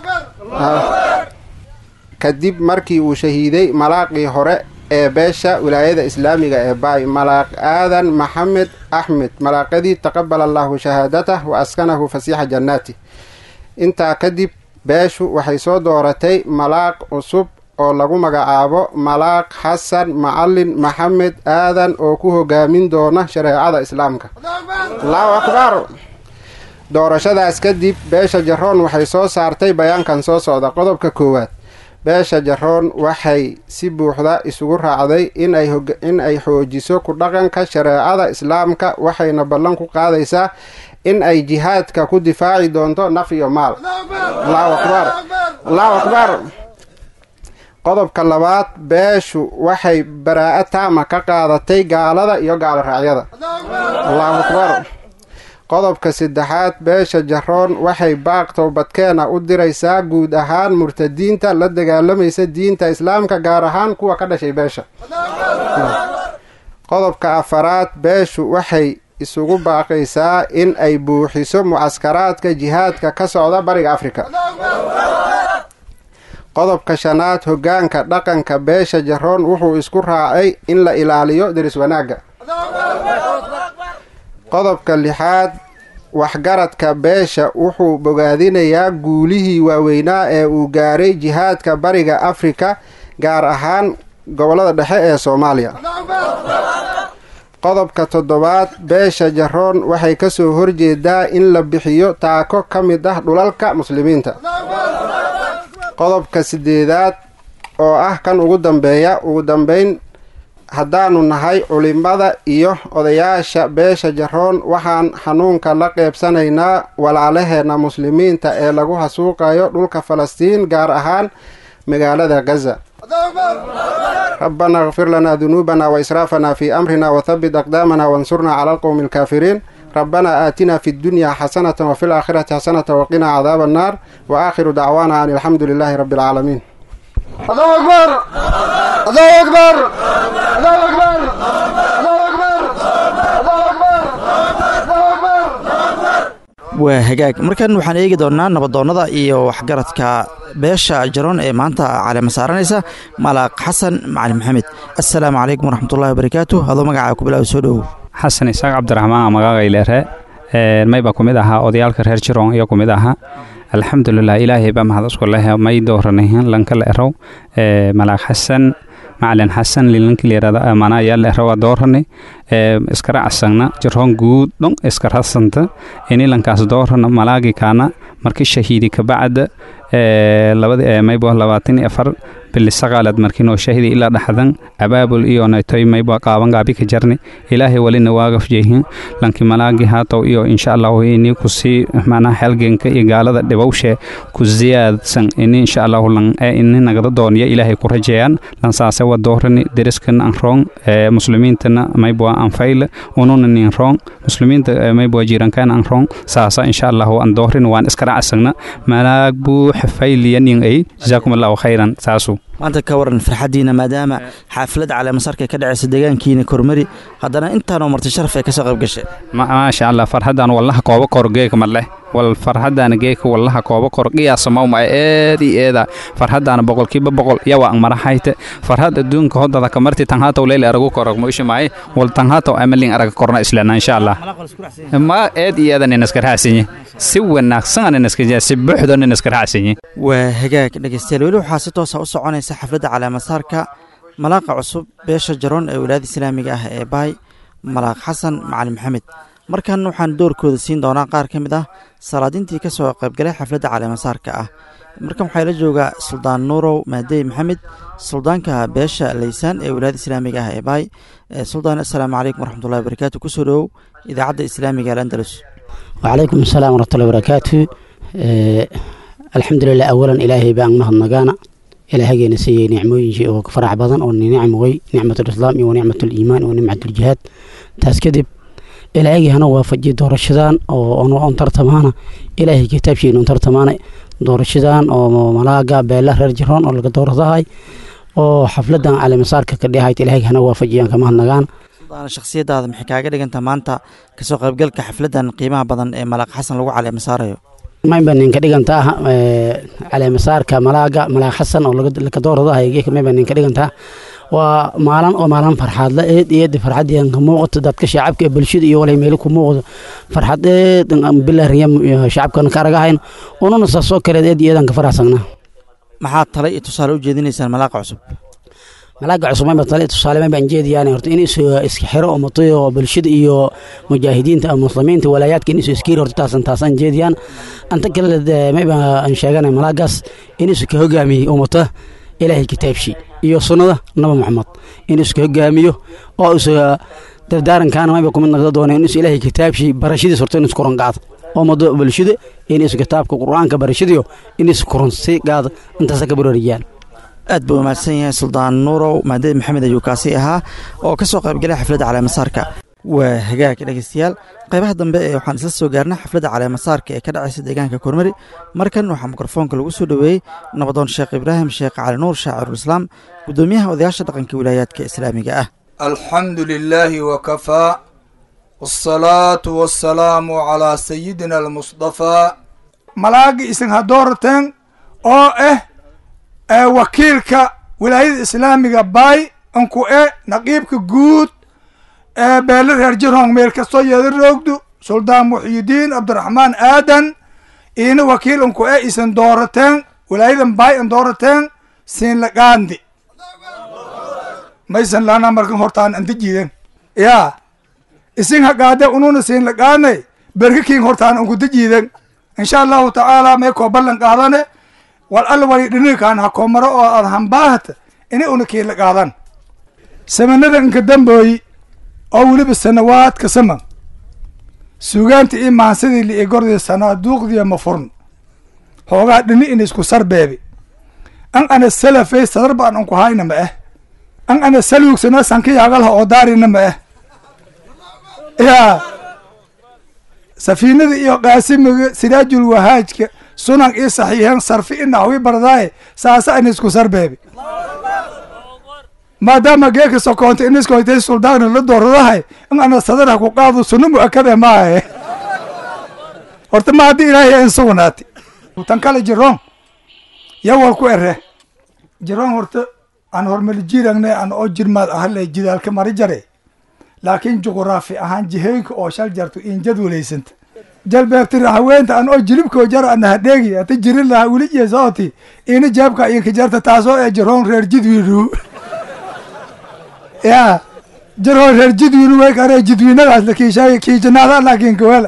kadib markii uu shahiiday malaaqii hore ee beesha wilaayada islaamiga ee baay malaaq aadan maxamed axmed malaaqadii taqabala allahu shahaadatah wa askanahu fasiixa jannaati intaa kadib beeshu waxay soo dooratay malaaq cusub oo lagu magacaabo malaaq xasan macalin maxamed aadan oo ku hogaamin doona shareecada islaamka allahu akbar doorashadaas kadib beesha jaroon waxay soo saartay bayaankan soo socda qodobka koowaad beesha jaroon waxay si buuxda isugu raacday in ay xoojiso ku dhaqanka shareecada islaamka waxayna ballan ku qaadaysaa in ay jihaadka ku difaaci doonto naf iyo maal allahu akbar allahu akbar qodobka labaad beeshu waxay baraa-a taama ka qaadatay gaalada iyo gaalo raacyada allahu akbar qodobka saddexaad beesha jaroon waxay baaq towbadkeena u diraysaa guud ahaan murtadiinta la dagaalamaysa diinta islaamka gaar ahaan kuwa ka dhashay beesha qodobka afaraad beeshu waxay isugu baaqaysaa in ay buuxiso mucaskaraadka jihaadka ka socda bariga afrika qodobka shanaad hoggaanka dhaqanka beesha jaroon wuxuu isku raacay in la ilaaliyo deris wanaagga qodobka lixaad waxgaradka beesha wuxuu bogaadinayaa guulihii waaweynaa ee uu gaaray jihaadka bariga afrika gaar ahaan gobollada dhexe ee soomaaliya qodobka toddobaad beesha jaroon waxay kasoo horjeedaa in la bixiyo taako ka mid ah dhulalka muslimiinta qodobka sideedaad oo ah kan ugu dambeeya ugu dambeyn haddaanu nahay culimada iyo odayaasha beesha jaroon waxaan xanuunka la qeybsanaynaa walaalaheena muslimiinta ee lagu hasuuqayo dhulka falastiin gaar ahaan magaalada gaza rabbana kfir lanaa dunuubana waisraafana fii amrina wathabit aqdaamana wansurnaa cala alqowmi alkaafiriin rabbana aatina fi ddunyaa xasanata wafi laakhirati xasanata waqinaa cadaaba annaar wa aakhiru dacwaana an alxamdu lilaahi rabbi alcaalamiin الله أكبر الله أكبر الله أكبر الله أكبر الله أكبر الله أكبر waa hagaag markan waxaan eegi doonnaa nabadoonnada iyo waxgaradka beesha jaroon ee maanta caleema saaranaysa malaaq xasan macalin maxamed assalaamu calaykum waraxmatullahi wabarakaatu adoo magacaa ku bilaaw soo dhowow xasan isaaq cabdiraxmaan magaqaylere mayba ku mid ahaa odayaalka reer jiroon iyo ku mid ahaa alxamdulilah ilaahay baa mahad isku leh may dooranayn lankala erow malaaq xasan macalin xasan lilanki layirahdo amana ayaa la erowa doorani iskara casagna jiroon guud dhon iskarasanta ini lankaas doorana malaagi kaana markii shahiidi kabacda labadi maybo labaatan iyo afar bili saqaalad markiinoo shahidi ilaa dhaxdan abaabul iyo naytoy maybo qaaban gaabi ka jarni ilaahay walina waagaf jeehin lanki malaagi haatow iyo insha allahu ini kusii macnaha xelgenka iyo gaalada dhibowshe ku ziyaadsan ini insha allahu lan ini nagada dooniya ilaahay ku rajeeyaan lansaase wa doorani deriskan an roong muslimiintana maybo an fayle ununa nin roong muslimiinta maybo jirankan an roong saasa insha allahu an doorin waan iskara casagna malaag buuxa fayliya nin ay jazaakum allahu khayran saasu maanta ka waran farxaddiina maadaama xaafilad caleemasarka ka dhacaysa deegaankiina kormari haddana intaanoo marti sharaf ay kasoo qayb gashay maasha allah farxaddan wallaha kooba kor geeka madleh wal farxaddaana geeka wallaha kooba kor qiyaasa mawma eed i eeda farxaddaana boqolkiiba boqol yawa ang marahayte farxad adduunka hodada kamarti tanhaataw leyle aragu korog moisha maaye wal tanhaataw amalin araga korna islana insha allah ma eed i eeda ninaska raacsanyi si wanaagsan ninaska si buuxda ninaska raacsanyi waa hagaag dhegeystayaal weli waxaa si toosa u soconaysa xafladda caleemasaarka malaaqa cusub beesha jaroon ee wilaayada islaamiga ah ee baay malaaq xasan macalin maxamed markan waxaan doorkooda siin doonaa qaar ka mid ah salaadintii ka soo qaybgalay xafladda caleemasaarka ah markan waxaa la joogaa suldaan nuurow maadey maxamed suldaanka beesha laysaan ee wilaayada islaamiga ah ee baay suldaan assalaamu calaykum waraxmatullahi wabarakaatu kusoo dhowow idaacadda islaamiga alandalus وعليكم السلام ورحمة الله وبركاته آه الحمد لله أولا إلهي بأن مهد نقانا إلهي نسي نعموين وكفرع بدن أو نعم وي نعمة الإسلام ونعمة الإيمان ونعمة الجهاد تاس كذب إلهي هنا وافجي دور الشدان أو أنو أنتر تمانا إلهي كتاب شيء أنتر تمانا دور الشدان أو ملاقا بيلا رجرون أو لقى دور ضهاي أو حفلة على مسارك كديهايت إلهي هنا وافجي كما نقانا shakhsiyadaada maxay kaaga dhigantaa maanta kasoo qaybgalka xafladdan qiimaha badan ee malaaq xasan lagu caleema saarayo mayba ninka dhigantaa caleemasaarka malaaga malaaq xasan oo lakadooradaha mayba ninka dhigantaa waa maalin oo maalin farxaadla eed eed farxadeen ka muuqato dadka shacabka bulshada iyo walay meel ku muuqdo farxad eed bilariya shacabkan ka aragahayn ununa saasoo kale eed eedan ka faraxsanaa maxaad tale iyo tusaale u jeedinaysaan malaaqa cusub malaaga cusub mayba tale tusaale mayba aan jeediyaan horta in isu iska xiro oo matayo bulshada iyo mujaahidiinta ama muslimiinta walaayaadka in isu iskiir horta taasan taasaan jeediyaan anta kale mayba aan sheeganay malaagaas in isu ka hogaamiyey ummata ilaahay kitaabshii iyo sunnada naba maxamed in isu ka hogaamiyo oo isu dardaarankaana mayba kumid noqda doona in isu ilaahay kitaabshii barashadiis horta in isu kuran qaado oo mado bulshada in isu kitaabka qur-aanka barashadiyo in isu kuran si qaado intaasa ka barariyaan aad buu umahadsan yahay suldaan nuurow maadad maxamed ayuu kaasi ahaa oo ka soo qaybgalay xafladda caleemasaarka waa hagaag dhegeystayaal qaybaha dambe ee waxaan isla soo gaarnay xafladda caleemasaarka ee ka dhacaysa deegaanka kormari markan waxaa mikrofoonka lagu soo dhoweeyey nabadoon sheekh ibraahim sheekh cali nuur shaacirulislaam guddoomiyaha odayaasha dhaqanka wilaayaadka islaamiga ah alxamdu lilaahi wakafaa wsalaatu wasalaamu calaa sayidina almusdafaa malaagi isin hadoorateen oo ah wakiilka wilaayada islaamiga baay anku e naqiibka guud ee beele reer jirhong meel kastoo yeeda roogdu suldaan muxyidiin cabdiraxmaan aadan iina wakiil anku e isan doorateen wilaayadan baay an doorateen siin laqaandi maysan laana markan hortaan anta jiiden yaa isin haqaade ununa siin laqaanay berkakiin hortaan ankuta jiiden insha allahu tacaala may koo ballan qaadane wal alla wali dhinikaan ha koo maro oo aad hambaahata inay una kiila qaadan samanada inka dambooyi oo weliba sanawaadka saman sugaanta ii maansadii li igordii sanaaduuqdiya ma furn hoogaa dhini in isku sarbeebi an ana salafay sadar baan anku hayna ma ah an ana saluugsana sankiyaagalha oo daarina ma ah yaa safiinada iyo qaasimiga siraajul wahaajka sunan ii saxiixeen sarfi i naxwi bardaaye saasa in isku sarbeebi maadaama geeka sokoonta in iskoytay suldaana la dooradahay in ana sadara ku qaado sunno mu-akade maahe horta ma haddii ilaahay in sugnaati tan kale jiroon yawal ku ere jiroon horta aan hormali jiragne an oo jirmaad ahale jidaalka mari jare laakiin juquraafi ahaan jihooyinka oo shal jarto in jadwalaysanta jalbeebtira haweenta an oo jilibkoo jar ana hadheegi ata jirin laha weli jeesooti ina jeebka inka jarta taasoo ee jiroon reer jidwiinu ya jiroon reer jidwiinu way kare jidwiinadaas la kiishaay kiijanaada laakiin kawala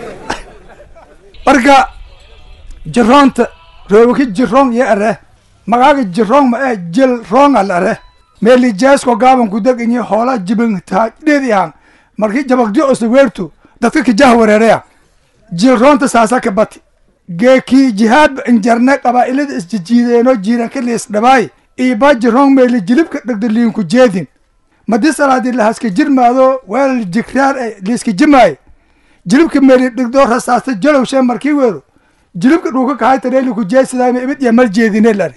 marka jiroonta roobaki jiroon iyo are magaaga jiroon ma ee jil roonga la are meeli jeesko gaaban ku deginyi hoola jibin taadheedi ahan markii jabagdi osa weertu dadka kijah wareereya jilroonta saasa ka bati geekii jihaad injarne qabaa'ilada isjijiideenoo jiiranka liisdhabaay iiba jiroon meeli jilibka dhegda liinku jeedin madi salaadii lahaska jirmaado weel jikraar e liiska jimaay jilibka meeli dhigdoo rasaasta jalowshee markii weero jilibka dhuuka kahay tareeliku jeesidaama ibid iyo mal jeedine lari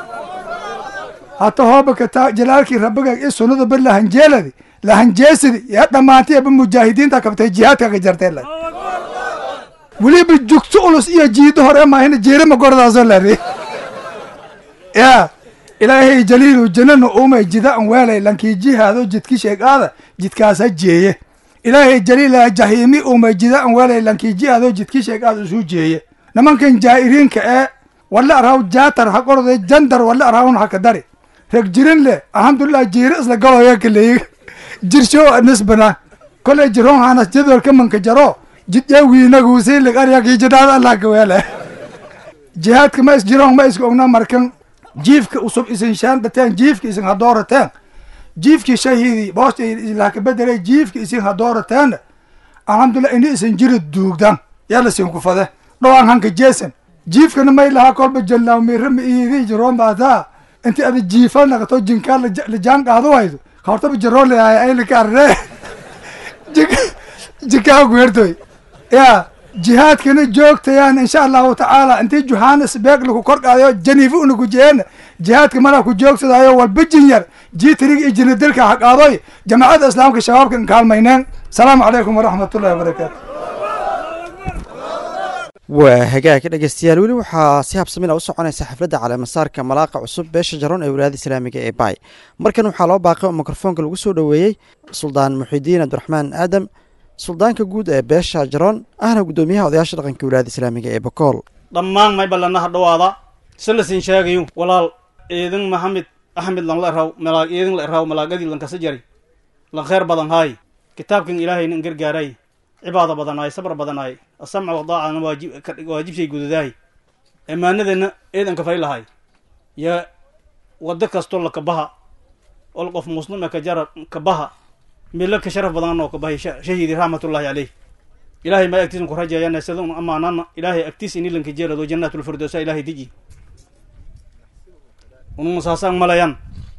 hata hoobaka taa jalaalkii rabbiga i sunnada bar lahanjeeladi lahanjeesidi yaa dhammaantay aba mujaahidiinta kabtay jihaadka ka jartee lari weliba jugto ulus iyo jiido hore maahina jeerama gordaaso lari ya ilaahay jaliilu janana umay jida an weelay lankii jihaado jidki sheegaada jidkaasa jeeye ilaahay jaliila jahiimi umay jida an weelay lankii jihaado jidki sheegaada isu jeeye nimankan jaa'iriinka ee walla araw jaatar ha qorday jandar walla arawun haka dari reg jirin le alxamdulilah jiiro isla galoya kaleey jirsho nisbana koley jiron hanas jadwalka manka jaro jidya wiinaguusilig aryakii jidhaada allah kaweele jihaadka ma is jiron ma iska ogna markan jiifka usub isin shaan dhateen jiifka isin hadoorateen jiifkii shahiidi boosta ilaa ka bedelay jiifka isin hadoorateen alxamdulilah ini isin jiri duugdan yala sin kufade dhowaan hanka jeesan jiifkana may lahaa kolba jallaaw mirama iidi jiroon baataa inti ada jiifa naqato jinkaa lajaan qaado waydo kahortaba jaroon leeyahay aylika arre jinkaa guertoy ya jihaadkana joogtayaan insha allahu tacaala intii johannesburg lagu kor qaadayo janiifa una ku jeena jihaadka malaa ku joogsadaayo walba jinyar jiitrig iyo jinadilka ha qaadoy jamaacadda islaamka shabaabka in kaalmayneen asalaamu calaykum waraxmatullahi wabarakaatu waa hagaag dhegeystayaal weli waxaa si habsamina u soconaysa xafladda caleemasaarka malaaqa cusub beesha jaroon ee wilaayada islaamiga ee baay markan waxaa loo baaqay oo mikrofoonka lagu soo dhoweeyey suldaan muxidiin cabdiraxmaan aadam suldaanka guud ee beesha jaroon ahna guddoomiyaha odayaasha dhaqanka wilaayada islaamiga ee bakool dhammaan may ballanaha dhawaada silasin sheegayo walaal eedin maxamed axmed lan la eraw malaag eedin la eraw malaagadii lankasa jari lan khayr badan haay kitaabkan ilaahayna in gargaaray cibaada badanaay sabr badanaay asamca wadaacana waajib waajibshay gududaay ammaanadana eedan kafay lahay ya wado kastoo la kabaha ol qof muslima ka jara kabaha milo ka sharaf badan oo kabahay shahiidi raxmatullaahi caleyh ilaahay ma agtiisan ku rajeeyana sida un amaanana ilaahay agtiis ini lanka jeelado jannaatulfirdowsa ilaahay deji unuma saasaan malayan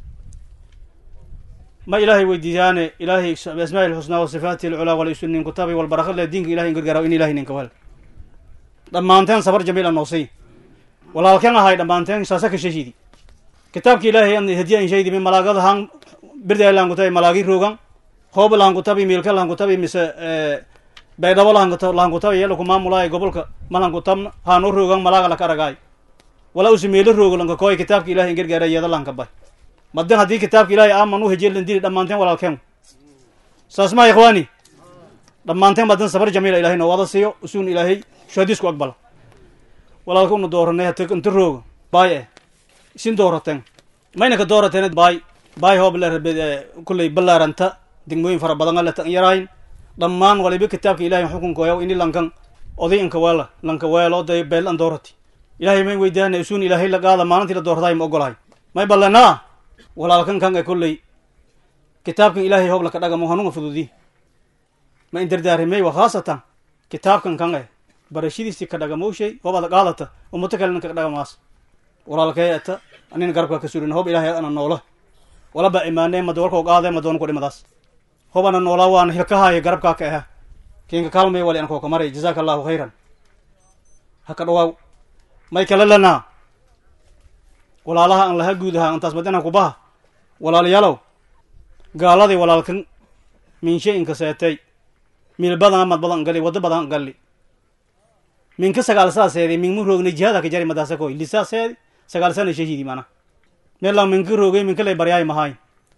ma ilaahay weydiiyaane ilaahay asmaa ilxusnaa wa sifaati alculaa walaysunin kutabi walbaraka le diinka ilahay in gargaaraw in ilahay ninka wel dhammaanteen sabar jamiil a noosay walaalkeen ahay dhammaanteen saasa ka shashiidi kitaabka ilaahay an hadiya in shaydi min malaagada han birday lahankutabi malaagi roogan hooba lahankutabi miilka lahankutabi mise baydhabo lahankutabi yala ku maamulaay gobolka malankutabna haano roogan malaaga laka aragaay wala usi meelo roogo lanka kooy kitaabka ilahay in gargaara yeeda lanka bay madan haddii kitaabka ilaahay aaman u hejeelan dili dhammaanteen walaalkeen saas maa ikhwaani dhammaanteen madan sabar jamiila ilahay noo wada siiyo usuun ilaahay shuhadiisku aqbala walaalka una dooranay hata inta rooga baay eh isin doorateen mayna ka doorateen baay baay hoob le kulley ballaaranta degmooyin fara badan ale tan yarayn dhammaan waliba kitaabka ilahay xukunkooya ini lankan oday inka weela lanka weelo day beel an doorati ilahay may weydaana usuun ilaahay la qaada maalintii la doortaay ma ogolahay may ballanaa walaalkan kan e kolley kitaabkan ilaahay hoob laka dhagamo hanunga fududi ma in dardaarimey wa khaasatan kitaabkan kan e barashadiisi ka dhagamowshay hoob ada qaadata ummato kalena ka dhagamaas walaalkay ata anina garabka ka surin hoob ilaahay ana noola walaba imaanee mada walkoo qaade madoon ku dhimadaas hoob ana noolaa waana hilkahaaya garabkaa ka aha kiinka kaalmay wali ankoo ka maray jazaaka allahu khayran haka dhawaaw may kala lanaa walaalaha aan laha guud ahaa intaas madana kubaha walaalayaalow gaaladii walaalkan minshe inka seetay miil badan mad badan gali wado badan gali minka sagaal saaseedi mingmu roogna jihaada ka jari madaasa koy lisaaseedi sagaal sana shahidi mana meelang minka roogay minka lay baryaay mahay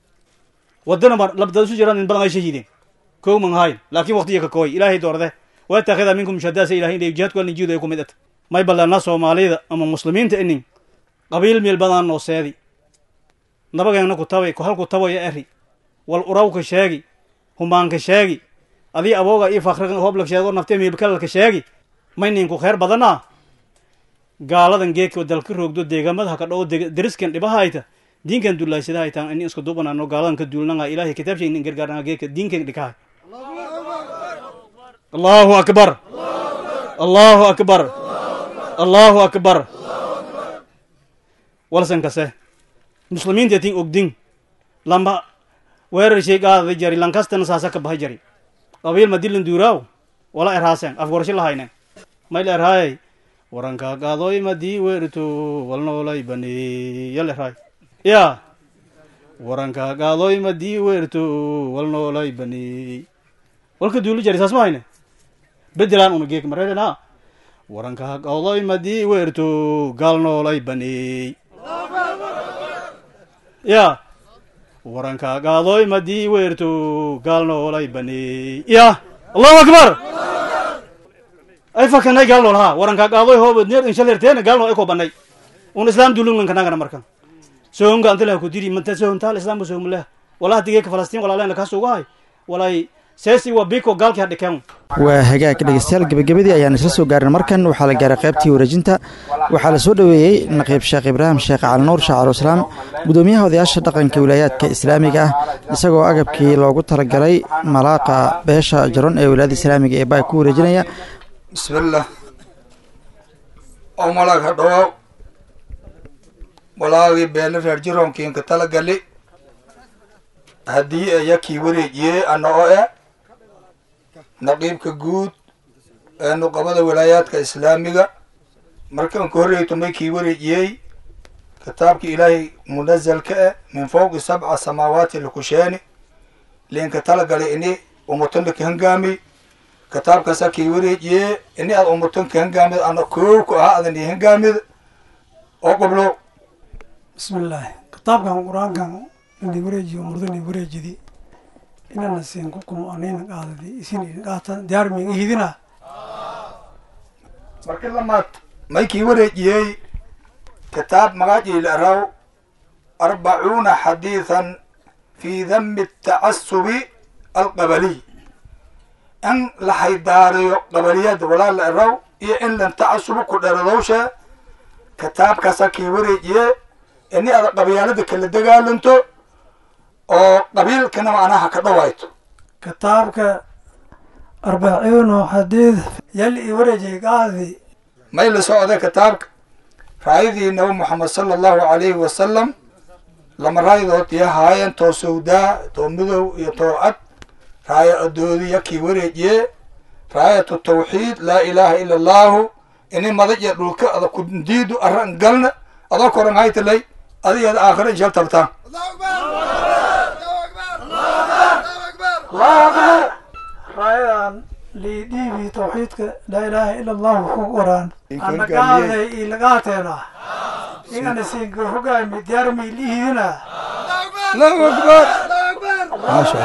wadana mar labdada su jiraan in badan ay shahideen kow manhayn laakiin waqtiya ka kooy ilaahay doorde waa taakida minkum shadaasa ilahay inay jihaadku alin jiido ay ku mid at may ballanaa soomaalida ama muslimiinta inin qabiil miil badan noo seedi nabageena ku tabay halku tabaya eri wal urawka sheegi humaanka sheegi adii abooga iyo fakriga hoobla sheego nafte miilkalalka sheegi may ninku khayr badanaa gaaladan geedka dalka roogdo deegaamada haka dhoo deriskan dhibahayta diinkan dullaaysadahaytaan ini isku dubanano gaaladan ka duulnanga ilahay kitaabshay inin gargaarnanga geedka diinkan dhikahay allahu akbar allahu akbar allahu akbar walsan kase muslimiinta tin ogdin lamba weerar shay qaadada jari lankastana saasa ka baha jari qabiil madilan duuraaw wala erhaaseen afgorsho lahaynen mayl erhaayay waranka qaadoy madii weerto walnoolay bane yal erhaay ya waranka qaadoy madii weerto walnoolay bane walka duulu jari saas ma hayne bedelaan una geek mareerena waranka qaadoy madii weerto gaalnoolay bane ya waranka qaadoy madii weerto gaalnoolay bane ya allahu akbar ay fakanay gaalnool ha waranka qaadoy hoob neer inshalerteena gaalnool ay ko banay un islaam dulungan kanagana markan sohonga antilah ku diri manta sohontaal islaamka sohomuleh walaha digeeka falastiin walaalena kaas ugahay walay seesi waa biko gaalkii hadhikeen waa hagaag dhegeystayaal gebagabadii ayaan isla soo gaarin markan waxaa la gaaray qaybtii wareejinta waxaa la soo dhoweeyey naqiib sheekh ibraahim sheekh calinuur shaacaluislaam gudoomiyaha odayaasha dhaqanka wilaayaadka islaamiga ah isagoo agabkii loogu talagalay malaaqa beesha jaron ee wilaayada islaamiga ee baa ku wareejinaya bismillah oo malaag ha dhawaaw walaagii beele reer jiroonkiinka talagali haddii ayakii wareejiyey ana o e naqiibka guud ee nuqabada walaayaadka islaamiga markaan ka horreyto may kii wareejiyey kitaabka ilaahay munazalka eh min fawqi sabca samaawaati lakusheeni liinka talagalay ini umutan laka hangaami kitaabkaasa kii wareejiyee ini aad umutan ka hangaamid ana koow ku ahaa adan ii hangaamid oo qoblo bismillaahi kitaabkan qur-aankan inay wareejiyo murdan ay wareejidi inana siin kukum anayna qaadadi isin qaatan diyaar miga hidina marka lamaad may kii wareejiyey kitaab magaciil araw arbacuuna xadiidan fi dami atacasubi alqabaliy in la haydaariyo qabaliyada walaala araw iyo in lan tacasubu ku dheradowsha kitaabkaasa kii wareejiye ini ada qabyaalada kala dagaalanto oo qabiilkana macnaha ka dhawayto kitaabka arbaciino xadiid yal i wareejay qaadi may la socday kitaabka raayadii nabi moxamed sala allahu calayhi wasalam lama raayadood iyo haayeen too sawdaa too midow iyo too cad raaya adoodiya kii wareejiye raayatu tawxiid laa ilaaha ila allaahu ini madag iyo dhulka ada kundiidu arran galna adoo koran haytalay adigeeda aakhira inshal tabtaan raayadan liidhiibi tawxiidka laa ilaaha ila allahu ku qoraan ana qaaday ilagaateena igana siinka hogaami diyaarmay liihidina allahu akbar maasha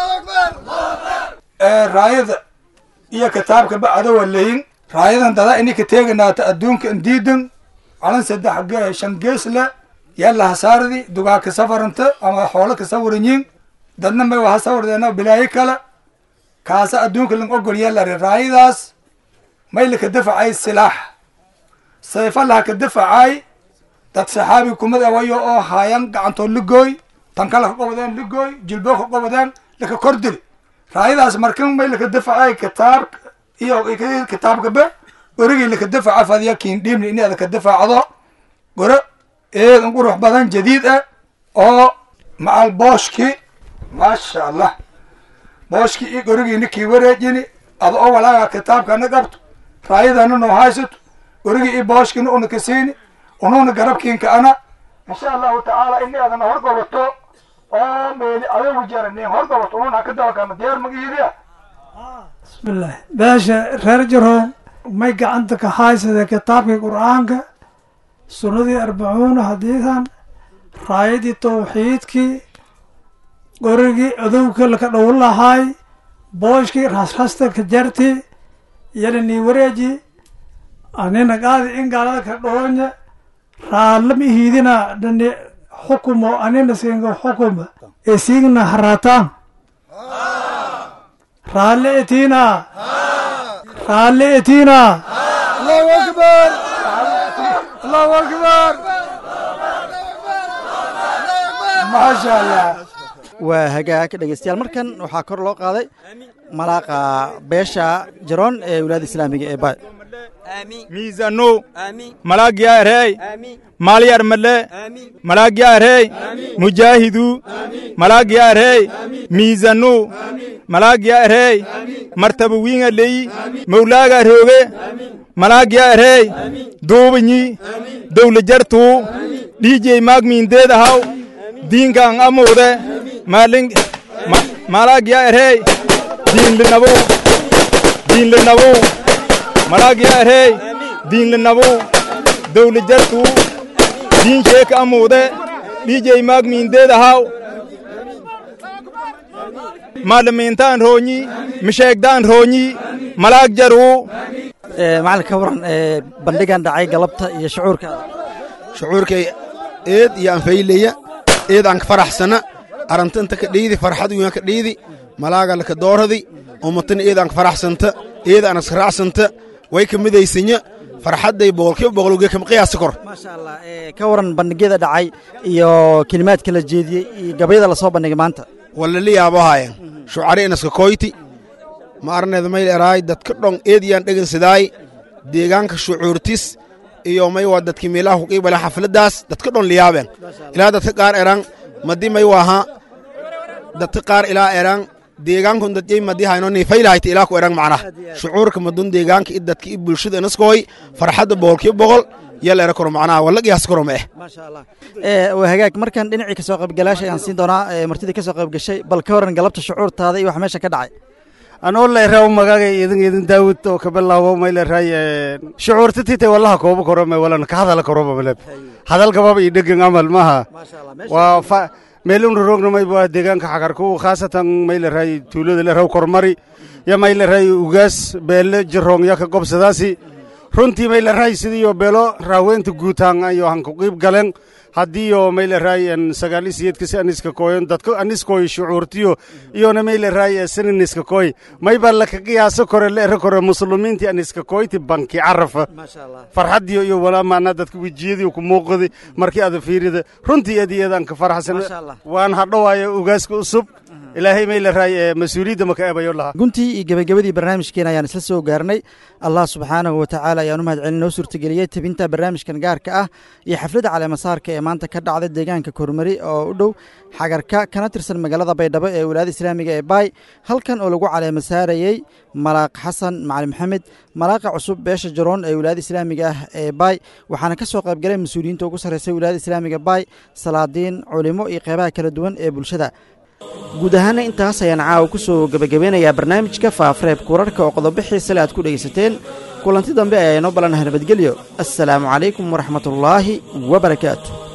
allah raayada iyo kitaabka bacdo waa leyin raayadan dadaa ini ka teeganaata adduunka indiidan calan saddex ge- shan gees le yalla hasaardi dugaa ka safaranta ama xoolo ka sawaranyiin dadna may waha sawardeena bilaayo kale kaasa adduunka lang ogol yallari raayadaas may laka dafacay silaax sayfa laha ka dafacay dad saxaabi kumid awayo oo haayan gacantoo ligooy tan kale ka qobadeen ligooy jilboo ka qobadeen laka kor dili raayadaas markan may laka dafacay kitaab iyo kitaabka be gorigii laka dafaca fadiya kiin dhiibni ini ada ka dafacdo goro eedan qurux badan jadiid ah oo macal booshki maasha allah booshki iyo gorigiina kii wareejini ada oo walaaga kitaabkana qabto raayadana noo haysato gorigii iyo booshkina una ka siini unuuna garabkiinka ana insha allahu tacaala ini adana horgobato oo meeli adagu jaranin horgobato ununa ka dabakana diyaar magiidiya bismillaahi beesha reer jaroon may gacanta ka haysada kitaabkii qur-aanka sunnadii arbacuuna hadiidan raayadii tawxiidkii qorigii adowka laka dhow lahaay booshkii rasrasta ka jarti yana nii wareeji anina qaadi in gaalada ka dhoonya raalama ihiidina dhani xukumo anina siinga xukuma ee siigna harataan raalle etiina raalle etiina allahu akbar allahu akbar maasha allah waa hagaag dhegeystayaal markan waxaa kor loo qaaday malaaqa beesha jaroon ee wilaayada islaamiga ee baay miizano malaagyaarey maalyarmale malaagyaarey mujaahidu malaagyaarey miizano malaagyaarey martaba wiinga leyi mawlaaga rooge malaagyaarey duubanyi dawla jartuu dhiijey maagmiindeedahaw diinkaan amuude maalin malaagyaarey diinlinabu diinlinabu malaagyaarey diinlinabu dawla jartuu diin sheeka amuude dhiijey maagmiindeedahaw maalimiintaan roonyi misheegdaan roonyi malaag jaruu macalin ka waran bandhigan dhacay galabta iyo shucuurka shucuurkay eed iyo anfayleya eed aan ka faraxsana aranta inta ka dhiidi farxad uyaan ka dhiidi malaaga laka dooradi ummatana eed aan ka faraxsanta eed aan iska raacsanta way ka midaysanya farxadday boqolkiiba boqologee kama qiyaasi kor ka waran bandhigyada dhacay iyo kelimaadka la jeediyey iyo gabayada lasoo bandhigay maanta walali yaabo haayan shucari inaska koyti ma arneeda mayl eraay dadka dhon eediyaan dhegansidaay deegaanka shucuurtis iyo may waa dadki meelaha ku qiibale xafladaas dadka dhon liyaabeen ilaa dadka qaar eraan madi may waaha dadka qaar ilaa eraan deegaankun dadjay madi hayno nifaylahayta ilaa ku eraan macnaha shucuurka madun deegaanka i dadka i bulshada inaskooy farxadda boqolkiiba boqol yal era koro macnaha wala qiyaas koro ma eh waa hagaag markan dhinacii kasoo qaybgalaasha ayaan siin doonaa martidii kasoo qayb gashay bal ka waran galabta shucuurtaada iyo wax meesha ka dhacay anoo leeraw magaga idin idin daawud oo ka bilaabo may leeray shucuurta tite wallaha kooba korome walana ka hadala koroba maleb hadal gababa iyo dhegan amal maha waa fa meelun rogna may waa deegaanka xagarku khaasatan may leeray tuulada leeraw kormari ya may leeray ugaas beele jirong ya ka gobsadaasi runtii may leeray sidiyo beelo raaweynta guutaan iyo han ku qiib galen haddii oo may leeray sagaal isiyeedka si aniska kooyon dadka aniskooy shucuurtiyo iyona may leeray saniniska kooy may baa laka qiyaaso kore leera kore muslimiintii aniska kooyti banki carafa farxadiyo iyo walaa maanaa dadka wejiyadii ku muuqadi markii aada fiirida runtii eed iyadaan ka faraxsan waan hadhowaayo ugaaska usub ilaahay may leeray mas-uuliyadda maka eebayo lahaa guntii iyo gebagabadii barnaamijkeena ayaan isla soo gaarnay allah subxaanahu watacaala ayaan u mahad celin noo suurtageliyey tebinta barnaamijkan gaarka ah iyo xafladda caleemasaarka ee maanta ka dhacda deegaanka kormari oo u dhow xagarka kana tirsan magaalada baydhabo ee wilaayada islaamiga ee baay halkan oo lagu caleemasaarayey malaaq xasan macali maxamed malaaqa cusub beesha jaroon ee wilaayada islaamiga ah ee baay waxaana ka soo qaybgalay mas-uuliyiinta ugu sarreysay wilaayada islaamiga baay salaadiin culimo iyo qeybaha kala duwan ee bulshada guud ahaana intaas ayaan caawa ku soo gebagabeynayaa barnaamijka faafareebka wararka oo qodobo xiisale aad ku dhegaysateen kulanti dambe ayaa inoo balanaha nabadgelyo assalaamu calaykum waraxmatullaahi wa barakaatu